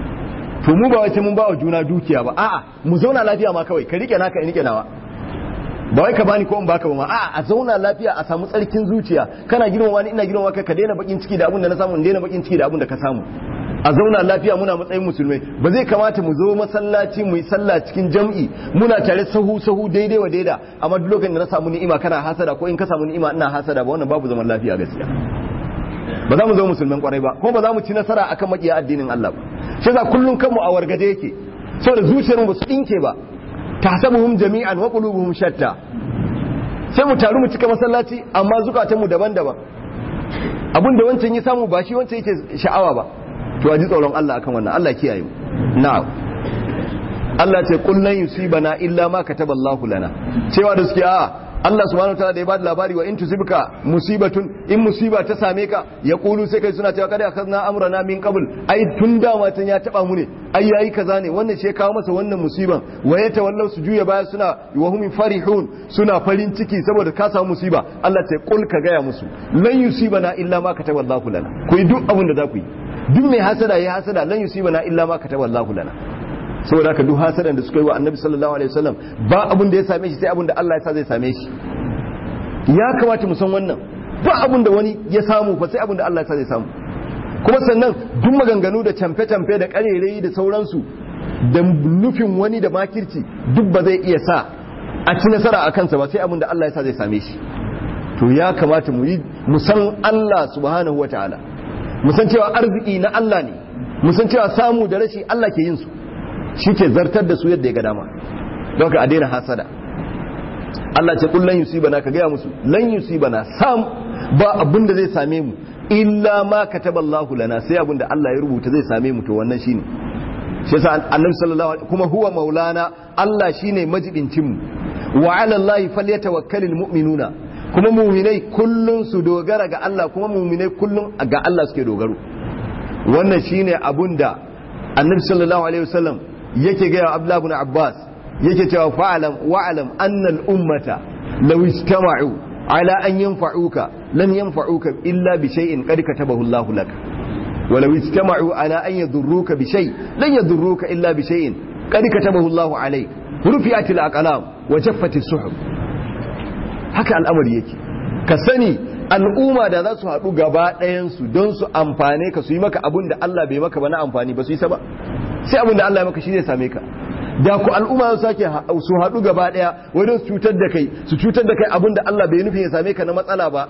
to mu ba wace mun ba wa juna dukiya ba a'a mu zauna lafiya ma kawai ka rike naka in rike nawa ba wai ka bani ko in baka ba ma a'a a zauna lafiya a samu tsarkin zuciya kana girmama ni ina girmama ka ka daina bakin ciki da abin da na samu in daina bakin ciki da abin da ka samu a zauna lafiya muna matsayin musulmai ba zai kamata mu zo masallaci mu yi sallah cikin jam'i muna tare sahu sahu daidai wa daida amma duk lokacin da na samu ni'ima kana hasada ko in ka samu ni'ima ina hasada ba wannan babu zaman lafiya gaskiya ba za mu zama musulman kwarai ba kuma ba za mu ci nasara akan makiya addinin Allah ba shi yasa kullun kanmu a wargaje yake saboda zuciyar mu ba su dinke ba tahsabuhum jami'an wa qulubuhum shatta sai mu taru mu cika masallaci amma zukatan mu daban-daban abinda wancan ya samu ba shi wancan yake sha'awa ba to a ji tsoron Allah akan wannan Allah kiyaye mu na'am Allah ce kullun yusibana illa ma kataballahu lana cewa da suke a Allah subhanahu wataala da ya bada labari wa in tusibka musibatun in musiba ta same ka ya kulu sai kai suna cewa kada akhadna amrana min qabl ai tun da matan ya taba mu ne ai yayi kaza ne wannan shi kawo masa wannan musiban wa ya tawallau su juya baya suna wa hum farihun suna farin ciki saboda ka samu musiba Allah ce kul ka gaya musu lan yusibana illa ma kataballahu lana ku yi duk abin da za ku yi duk mai hasada ya hasada lan yusibana illa ma kataballahu lana saboda haka duk hasadan da suka yi wa annabi sallallahu alaihi wasallam ba abin da ya same shi sai abin da Allah ya sa zai same shi ya kamata mu san wannan ba abin da wani ya samu fa sai abin da Allah ya sa zai samu kuma sannan duk maganganu da camfe-camfe da karerai da sauransu da nufin wani da makirci duk ba zai iya sa a ci nasara a kansa ba sai abin da Allah ya sa zai same shi to ya kamata mu yi mu san Allah subhanahu wataala mu san cewa arziki na Allah ne mu san cewa samu da rashi Allah ke yin su shi ke zartar da su yadda ya ga dama don ka a daina hasada Allah ce kullun yusibana ka gaya musu lan yusibana sam ba abin da zai same mu illa ma kataballahu lana sai abin da Allah ya rubuta zai same mu to wannan shine shi yasa annabi sallallahu alaihi kuma huwa maulana Allah shine majibincin mu wa ala Allah falyatawakkalul mu'minuna kuma mu'minai kullun su dogara ga Allah kuma mu'minai kullun ga Allah suke dogaro wannan shine abun da annabi sallallahu alaihi wasallam yake ga Abdullah ibn Abbas yake cewa fa'alam wa'alam anna al-ummata law istama'u ala an yanfa'uka lam yanfa'uka illa bi shay'in qad katabahu Allah lak wa law istama'u ala an yadurruka bi shay lan yadurruka illa bi shay'in qad katabahu Allah alayk rufi'at al-aqlam wa jaffat as-suhuf haka al'amari yake ka sani al'umma da za su haɗu gaba ɗayansu don su amfane ka su yi maka abin da Allah bai maka ba na amfani ba su yi ba sai abin da Allah ya maka shi zai same ka da ku al'umma su sake su haɗu gaba ɗaya wajen su cutar da kai su cutar da kai abin da Allah bai nufin ya same ka na matsala ba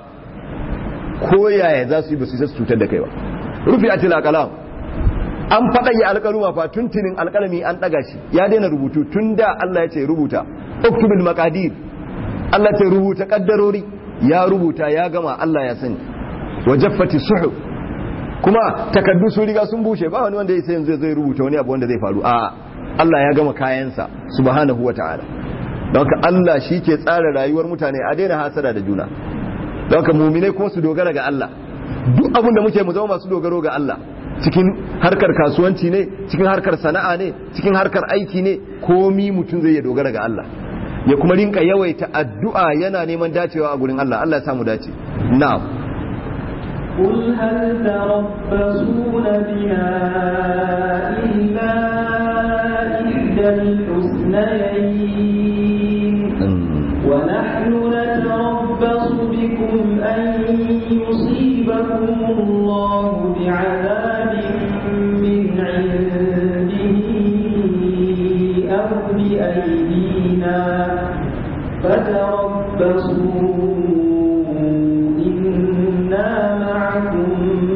ko yaya za su yi ba su su cutar da kai ba rufi a tilakalam an faɗa ya alƙaluma fa tuntunin alƙalami an ɗaga shi ya daina rubutu tun da Allah ya ce rubuta uktubul maqadir Allah ya ce rubuta kaddarori ya rubuta ya gama Allah ya sani wa jaffati suhuf kuma takaddu su riga sun bushe ba wani wanda ya sai yanzu zai rubuta wani abu wanda zai faru a Allah ya gama kayansa subhanahu wata'ala don haka Allah shi ke tsara rayuwar mutane a daina hasada da juna don haka muminai kuma su dogara ga Allah duk abin da muke mu zama masu dogaro ga Allah cikin harkar kasuwanci ne cikin harkar sana'a ne cikin harkar aiki ne komi mutum zai ya dogara ga Allah ya kuma rinka yawaita addu'a yana neman dacewa a gurin Allah Allah ya samu dace na'am قل هل تربصون بنا إلا إحدى الحسنيين ونحن نتربص بكم أن يصيبكم الله بعذاب من عنده أو بأيدينا فتربصوا إنا معكم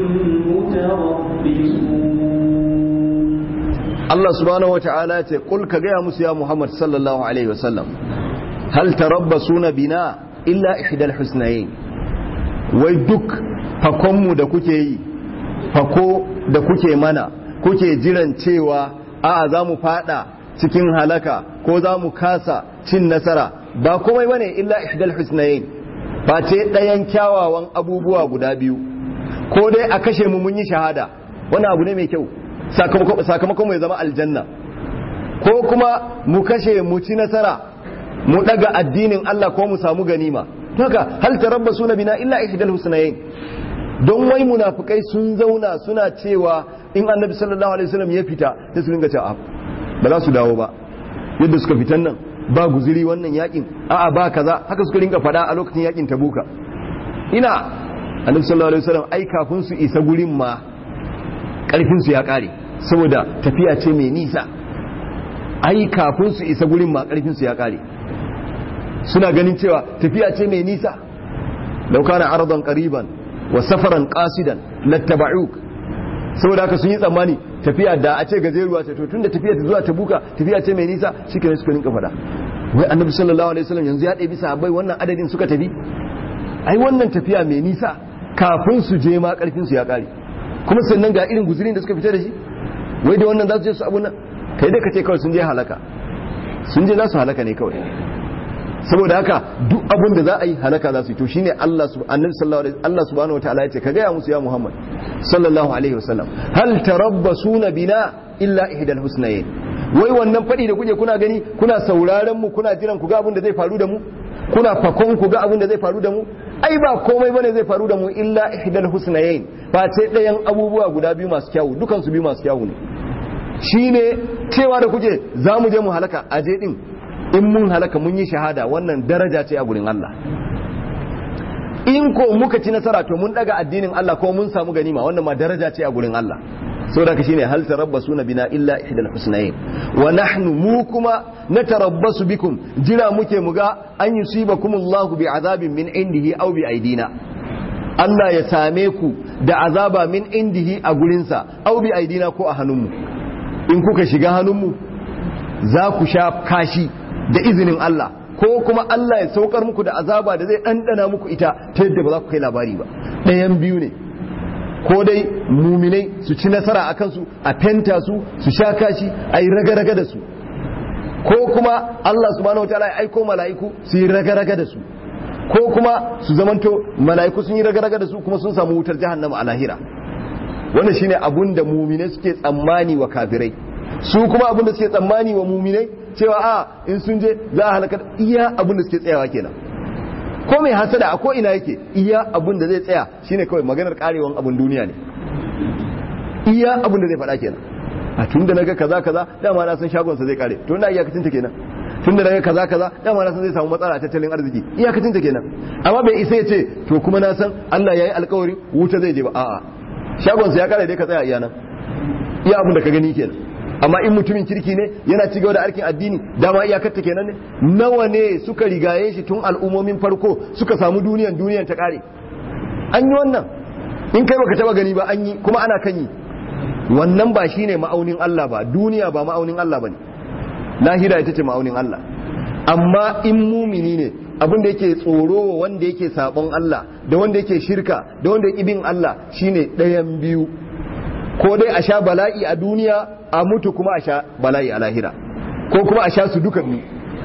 متربصون Allah subhanahu wata'ala ce kul ka gaya musu ya Muhammad sallallahu alaihi wasallam hal tarabbasuna bina illa ihdal husnayn wai duk fakonmu da kuke yi fako da kuke mana kuke jiran cewa a za mu fada cikin halaka ko za mu kasa cin nasara ba komai bane illa ihdal husnayn ba ce ɗayan kyawawan abubuwa guda biyu ko dai a kashe mu mun yi shahada wannan abu ne mai kyau sakamakon mai zama aljanna ko kuma mu kashe mu ci nasara mu daga addinin Allah ko mu samu ganima haka hal tarabbasu na bina illa ihdal husnayn don wai munafikai sun zauna suna cewa in annabi sallallahu alaihi wasallam ya fita sai su ringa cewa ba za su dawo ba yadda suka fitan nan ba guziri wannan yakin a'a ba kaza haka suka ringa fada a lokacin yakin tabuka ina annabi sallallahu alaihi wasallam ai kafin su isa gurin ma karfin su ya kare saboda tafiya ce mai nisa ai kafin su isa gurin ma karfin su ya kare suna ganin cewa tafiya ce mai nisa law kana aradan qariban wa safaran qasidan lattaba'uk saboda haka sun yi tsammani tafiya da a ce gajeruwa ce to tunda tafiya ta zuwa tabuka tafiya ce mai nisa shikenan suka rinka fada wai annabi sallallahu alaihi wasallam yanzu ya ɗebi sahabbai wannan adadin suka tafi ai wannan tafiya mai nisa kafin su je ma karfin su ya kare kuma sannan ga irin guzurin da suka fita da shi wai da wannan za su je su abun nan kai dai ka ce kawai sun je halaka sun je za su halaka ne kawai saboda haka duk abun da za a yi halaka za su yi to shine Allah annabi sallallahu alaihi Allah subhanahu wataala ya ce ka gaya musu ya Muhammad sallallahu alaihi wasallam hal tarabbasuna bina illa ihdal husnayn wai wannan fadi da kuke kuna gani kuna sauraron mu kuna jiran ku ga abun da zai faru da mu kuna fakon ku ga abun da zai faru da mu ai ba komai bane zai faru da mu illa ihdal husnayn ba ce ɗayan abubuwa guda biyu masu kyawu dukan su biyu masu kyawu ne shine cewa da kuke za mu je mu halaka aje din in mun halaka mun yi shahada wannan daraja ce a gurin Allah in ko muka ci nasara to mun daga addinin Allah ko mun samu ganima wannan ma daraja ce a gurin Allah saboda ka shine hal tarabbasuna bina illa ihdal husnayn wa nahnu mu kuma natarabbasu bikum jira muke muga an yusibakumullahu bi azabin min indihi aw bi aidina Allah ya same ku da azaba min indihi a gurinsa aw bi aidina ko a hannunmu in kuka shiga hannunmu za ku sha kashi da izinin Allah ko kuma Allah ya saukar muku da azaba da zai ɗanɗana muku ita ta yadda ba za ku kai labari ba ɗayan biyu ne ko dai muminai su ci nasara a kansu a fenta su su sha kashi a yi raga-raga da su ko kuma Allah subhanahu wa ta'ala ya aiko mala'iku su yi raga-raga da su ko kuma su zamanto mala'iku sun yi raga-raga da su kuma sun samu wutar jahannama a lahira wannan shine abun da muminai suke tsammani wa kafirai su kuma abun da suke tsammani wa muminai cewa a in sun je za a halakar iya abun da suke tsayawa kenan ko mai hasada a ko ina yake iya abun da zai tsaya shine kawai maganar karewan abun duniya ne iya abun da zai faɗa kenan a tun da naga kaza kaza dama na san shagonsa zai kare to na iyakacin ta kenan tun da naga kaza kaza dama na san zai samu matsala a tattalin arziki iyakacin ta kenan amma bai isa ya ce to kuma na san Allah yayi alƙawari wuta zai je ba a'a shagonsa ya kare dai ka tsaya iya nan iya abun da ka gani kenan amma in mutumin kirki ne yana ci gaba da aikin addini dama iyakar ta kenan ne nawa ne suka rigaye shi tun al'ummomin farko suka samu duniyan duniyan ta kare an yi wannan in kai baka taba gani ba an yi kuma ana kan yi wannan ba shine ma'aunin Allah ba duniya ba ma'aunin Allah bane lahira ita ce ma'aunin Allah amma in mumini ne abin da yake tsoro wanda yake sabon Allah da wanda yake shirka da wanda yake bin Allah shine ɗayan biyu ko dai a sha bala'i a duniya a mutu kuma a sha bala'i a lahira ko kuma a sha su duka biyu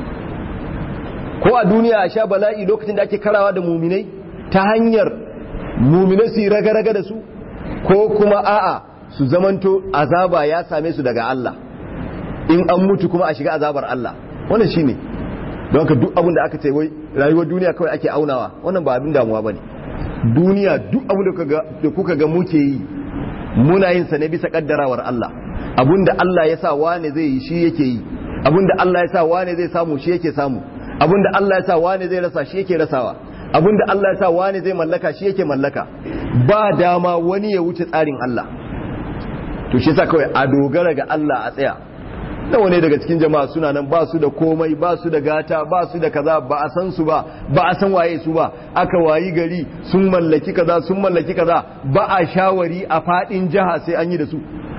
ko a duniya a sha bala'i lokacin da ake karawa da muminai ta hanyar muminai su yi raga-raga da su ko kuma a'a su zamanto azaba ya same su daga Allah in an mutu kuma a shiga azabar Allah wannan shine don ka duk abin da aka ce wai rayuwar duniya kawai ake aunawa wannan ba abin damuwa bane duniya duk abu da kuka ga muke yi muna yin sa ne bisa kaddarawar Allah abinda Allah ya sa wane zai yi shi yake yi abinda Allah ya sa wane zai samu shi yake samu abinda Allah ya sa wane zai rasa shi yake rasawa abinda Allah ya sa wane zai mallaka shi yake mallaka ba dama wani ya wuce tsarin Allah to shi yasa kawai a dogara ga Allah a tsaya da wani daga cikin jama'a suna nan ba su da komai ba su da gata ba su da kaza ba a san su ba ba a san waye su ba aka wayi gari sun mallaki kaza sun mallaki kaza ba a shawari a fadin jiha sai an yi da su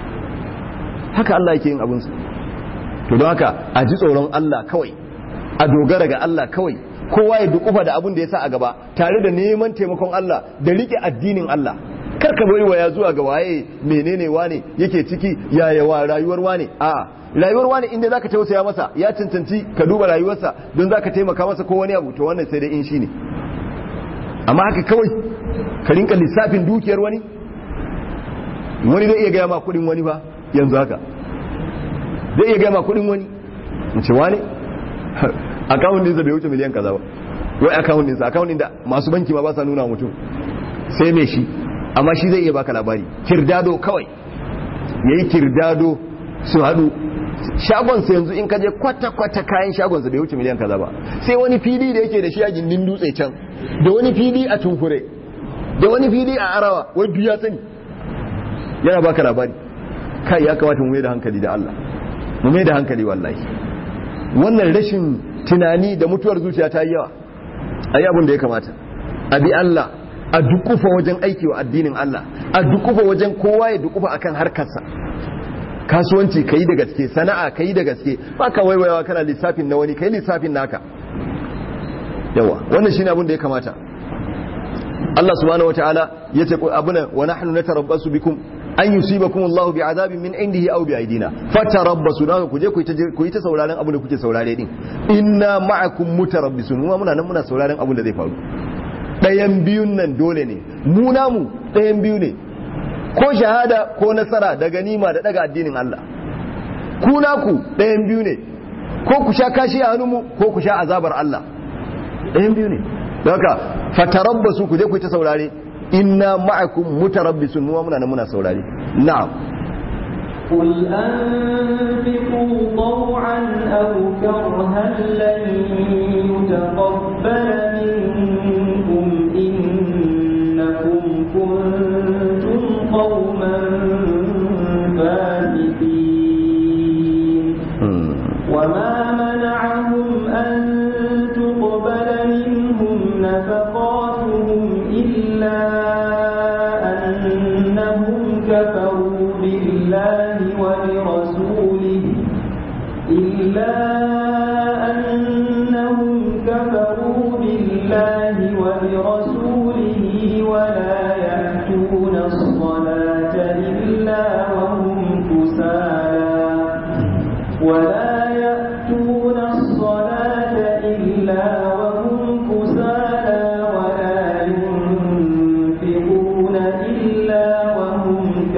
haka Allah yake yin abin su to don haka a ji tsoron Allah kawai a dogara ga Allah kawai kowa ya dukufa da abin da ya sa a gaba tare da neman taimakon Allah da rike addinin Allah kar ka bari waya zuwa ga waye menene wane yake ciki yaya wa rayuwar wane a'a rayuwar wani inda zaka tausaya masa ya cancanci ka duba rayuwarsa don zaka taimaka masa ko wani abu to wannan sai dai in shine amma haka kawai ka rinka lissafin dukiyar wani wani zai iya gaya ma kudin wani ba yanzu haka zai iya gaya ma kudin wani in ce wani akawun ɗinsa bai wuce miliyan kaza ba wai akawun ɗinsa akawun ɗin da masu banki ma ba sa nuna mutum sai mai shi amma shi zai iya baka labari kirdado kawai yayi kirdado su haɗu shagonsa yanzu in kaje kwata-kwata kayan shagonsa bai wuce miliyan kaza ba sai wani fili da yake da shi a gindin dutse can da wani fili a tunkure da wani fili a arawa wai duk ya sani yana baka labari kai ya kamata mu mai da hankali da Allah mu mai da hankali wallahi wannan rashin tunani da mutuwar zuciya ta yi yawa ayi abin da ya kamata a bi Allah a dukufa wajen aiki wa addinin Allah a dukufa wajen kowa ya dukufa akan harkarsa kasuwanci ka yi da gaske sana'a ka yi da gaske ba ka waiwayawa kana lissafin na wani ka yi lissafin naka yawa wannan shine abin da ya kamata Allah subhanahu wataala ya ce abuna wa nahnu natarabbasu bikum an yusibakum Allahu bi'adabin min indihi aw bi'aidina fatarabbasu dan ku je ku yi ta sauraron abin da kuke saurare din inna ma'akum mutarabbisun mu muna nan muna sauraron abin da zai faru ɗayan biyun nan dole ne mu namu ɗayan biyu ne ko shahada ko nasara da ganima da daga addinin Allah ku naku ɗayan biyu ne ko ku sha kashi a hannunmu ko ku sha azabar Allah ɗayan biyu ne daga fatarabbasu ku je ku ta saurare inna ma'akum mutarabbisun mu muna nan muna saurare na'am قل أنفقوا طوعا أو كرها لن يتقبل منكم إنكم كنتم قوما فاسقين وما منعهم أن تقبل منهم نفقاتهم إلا أنهم كفروا بالله ولرسوله إلا أنهم كفروا بالله ولرسوله ولا يأتون الصلاة إلا وهم كسالى ولا يأتون الصلاة إلا وهم كسالى ولا ينفقون إلا وهم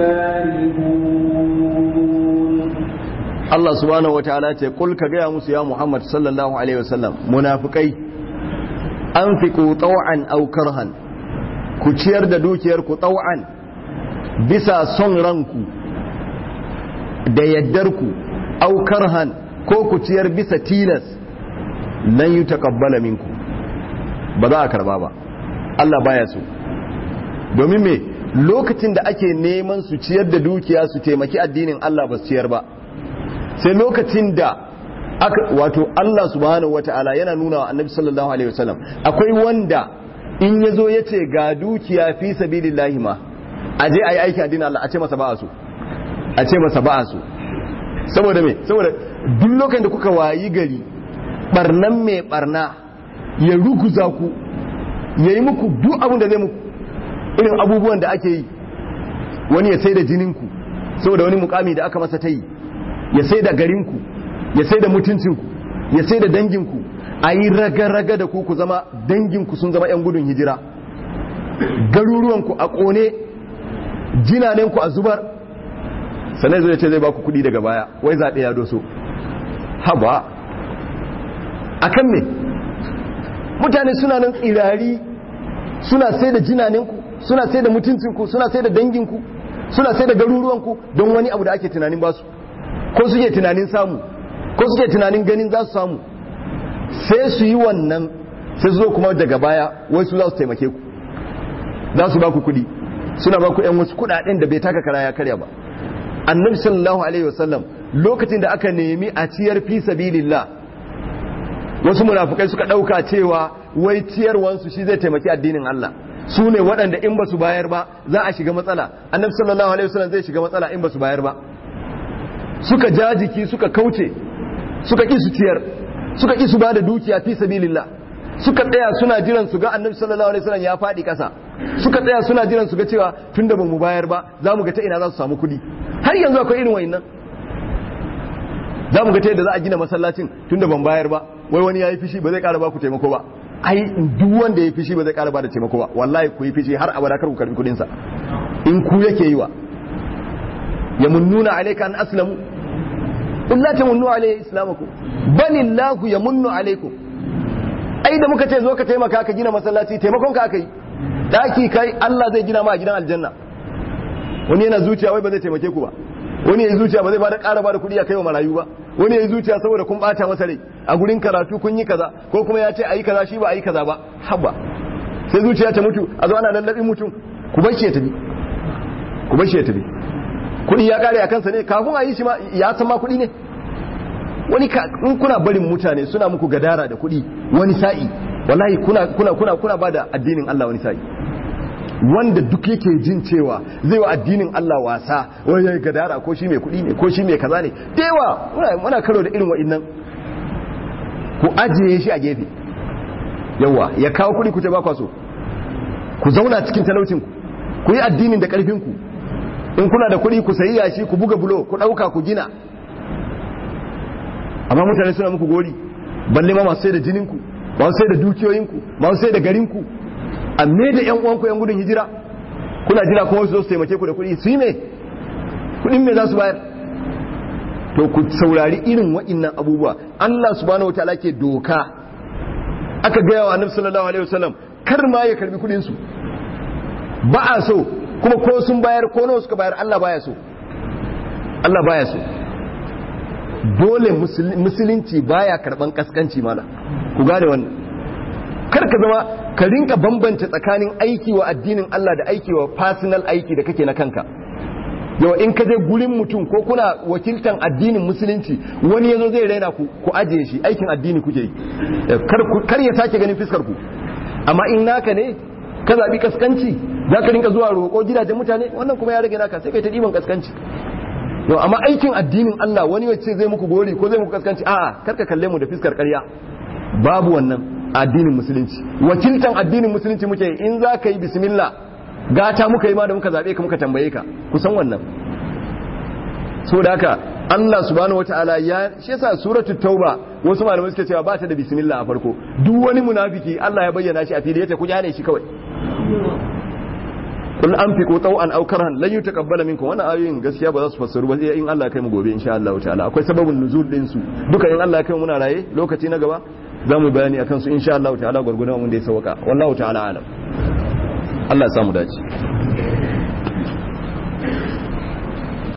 كارهون Allah subhanahu wataala ce kul ka gaya musu ya Muhammad sallallahu alaihi wasallam munafikai anfiqu taw'an aw karhan ku ciyar da dukiyar ku taw'an bisa son ranku da yaddar ku aw karhan ko ku ciyar bisa tilas lan yutaqabbala minku ba za a karba ba Allah baya so domin me lokacin da ake neman su ciyar da dukiya su taimaki addinin Allah ba su ciyar ba sai lokacin da aka wato Allah subhanahu wata'ala yana nuna wa annabi sallallahu alaihi wasallam akwai wanda in yazo yace ga dukiya fi sabilillahi ma aje ayi aiki addinin Allah a ce masa ba'a so a ce masa ba'a so saboda me saboda duk lokacin da kuka wayi gari barnan mai barna ya ruguza ku yayi muku duk abin da zai muku irin abubuwan da ake yi wani ya sai da jininku saboda wani mukami da aka masa ta yi ya sai da garinku ya sai da mutuncinku ya sai da danginku a yi raga-raga da ku ku zama danginku sun zama 'yan gudun hijira garuruwanku a ƙone jinanenku a zubar sannan zai ce zai ba ku kudi daga baya wai zaɓe ya doso haba a kan me mutane suna nan tsirari suna sai da jinaninku suna sai da mutuncinku suna sai da danginku suna sai da garuruwanku don wani abu da ake tunanin basu ko suke tunanin samu ko suke tunanin ganin za su samu sai su yi wannan sai su zo kuma daga baya wai su za su taimake ku za su ba ku kuɗi suna ba ku yan wasu kuɗaɗen da bai taka kara ya karya ba annabi sallallahu alaihi wasallam lokacin da aka nemi a ciyar fi sabilillah wasu munafukai suka ɗauka cewa wai ciyarwansu shi zai taimaki addinin Allah su ne waɗanda in ba su bayar ba za a shiga matsala annabi sallallahu alaihi wasallam zai shiga matsala in ba su bayar ba suka ja jiki suka kauce suka ƙi su ciyar suka ƙi su ba da dukiya fi sabilillah suka tsaya suna jiran su ga annabi sallallahu alaihi wasallam ya faɗi ƙasa suka tsaya suna jiran su ga cewa tunda ba mu bayar ba za mu ga ta ina za su samu kuɗi har yanzu akwai irin wayannan za mu ga ta yadda za a gina masallacin tunda ban bayar ba wai wani ya yi fishi ba zai ƙara ba ku taimako ba ai duk wanda ya fishi ba zai ƙara ba da taimako ba wallahi ku yi fishi har abada kar ku karbi kuɗinsa in ku yake yi wa ya munnuna alayka an aslamu in la tamunnu alayhi islamakum balillahu yamunnu alaykum ai da muka ce zo ka taimaka ka gina masallaci taimakon ka aka yi daki kai Allah zai gina ma a gidan aljanna wani yana zuciya wai ba zai taimake ku ba wani yayi zuciya ba zai ba da ƙara ba da kuɗi a kai wa marayu ba wani yayi zuciya saboda kun bata masa rai a gurin karatu kun yi kaza ko kuma ya ce ayi kaza shi ba ayi kaza ba haba sai zuciya ta mutu a zo ana lallabin mutum ku bar shi ya tafi ku bar shi ya tafi kuɗi ya kare a kansa ne kafin a yi shi ma ya san ma kuɗi ne wani in kuna barin mutane suna muku gadara da kuɗi wani sa'i wallahi kuna kuna kuna kuna bada addinin Allah wani sa'i wanda duk yake jin cewa zai wa addinin Allah wasa wai ya gadara ko shi mai kuɗi ne ko shi mai kaza ne da yawa muna muna karo da irin wa'annan ku ajiye shi a gefe yawa ya kawo kuɗi ku ce ba so ku zauna cikin talaucin ku ku yi addinin da ƙarfin ku in kuna da kuɗi ku sayi yashi ku buga bulo ku ɗauka ku gina amma mutane suna muku gori balle ma masu sai da jininku masu sai da dukiyoyinku masu sai da garinku amma da yan uwanku yan gudun hijira kuna jira kuma su zo su taimake ku da kuɗi su yi me kuɗin me za su bayar to ku saurari irin waɗannan abubuwa Allah subhanahu wataala ke doka aka gaya wa annabi sallallahu alaihi wasallam kar ma ya karbi kuɗin su ba a so kuma ko sun bayar ko nawa suka bayar Allah baya so Allah baya so dole musulunci baya karban kaskanci mala ku gane wannan kar ka zama ka rinka bambanta tsakanin aiki wa addinin Allah da aiki wa personal aiki da kake na kanka yau in ka je gurin mutum ko kuna wakiltan addinin musulunci wani yazo zai raina ku ku ajiye shi aikin addini kuke yi kar ya sake ganin fiskar ku amma in naka ne ka zabi kaskanci za ka rinka zuwa roƙo gidajen mutane wannan kuma ya rage naka sai kai ta ɗiban kaskanci yau amma aikin addinin Allah wani wacce zai muku gori ko zai muku kaskanci a'a karka kalle mu da fiskar ƙarya babu wannan addinin musulunci wakiltan addinin musulunci muke in za ka yi bismillah gata muka yi ma da muka zaɓe ka muka tambaye ka kusan wannan so da haka Allah subhanahu wataala ya shi yasa suratu tauba wasu malamai suke cewa ba ta da bismillah a farko duk wani munafiki Allah ya bayyana shi a fili yace ku jane shi kawai kul anfiqu taw'an aw karhan lan yutaqabbala minkum wannan ayoyin gaskiya ba za su fassaru ba sai in Allah ya kai mu gobe insha Allah ta'ala akwai sababin nuzul din su duka in Allah ya kai mu muna raye lokaci na gaba za mu bayani akan su insha Allah ta'ala gurgurdan mun da ya sauka wallahu ta'ala alam Allah ya samu dace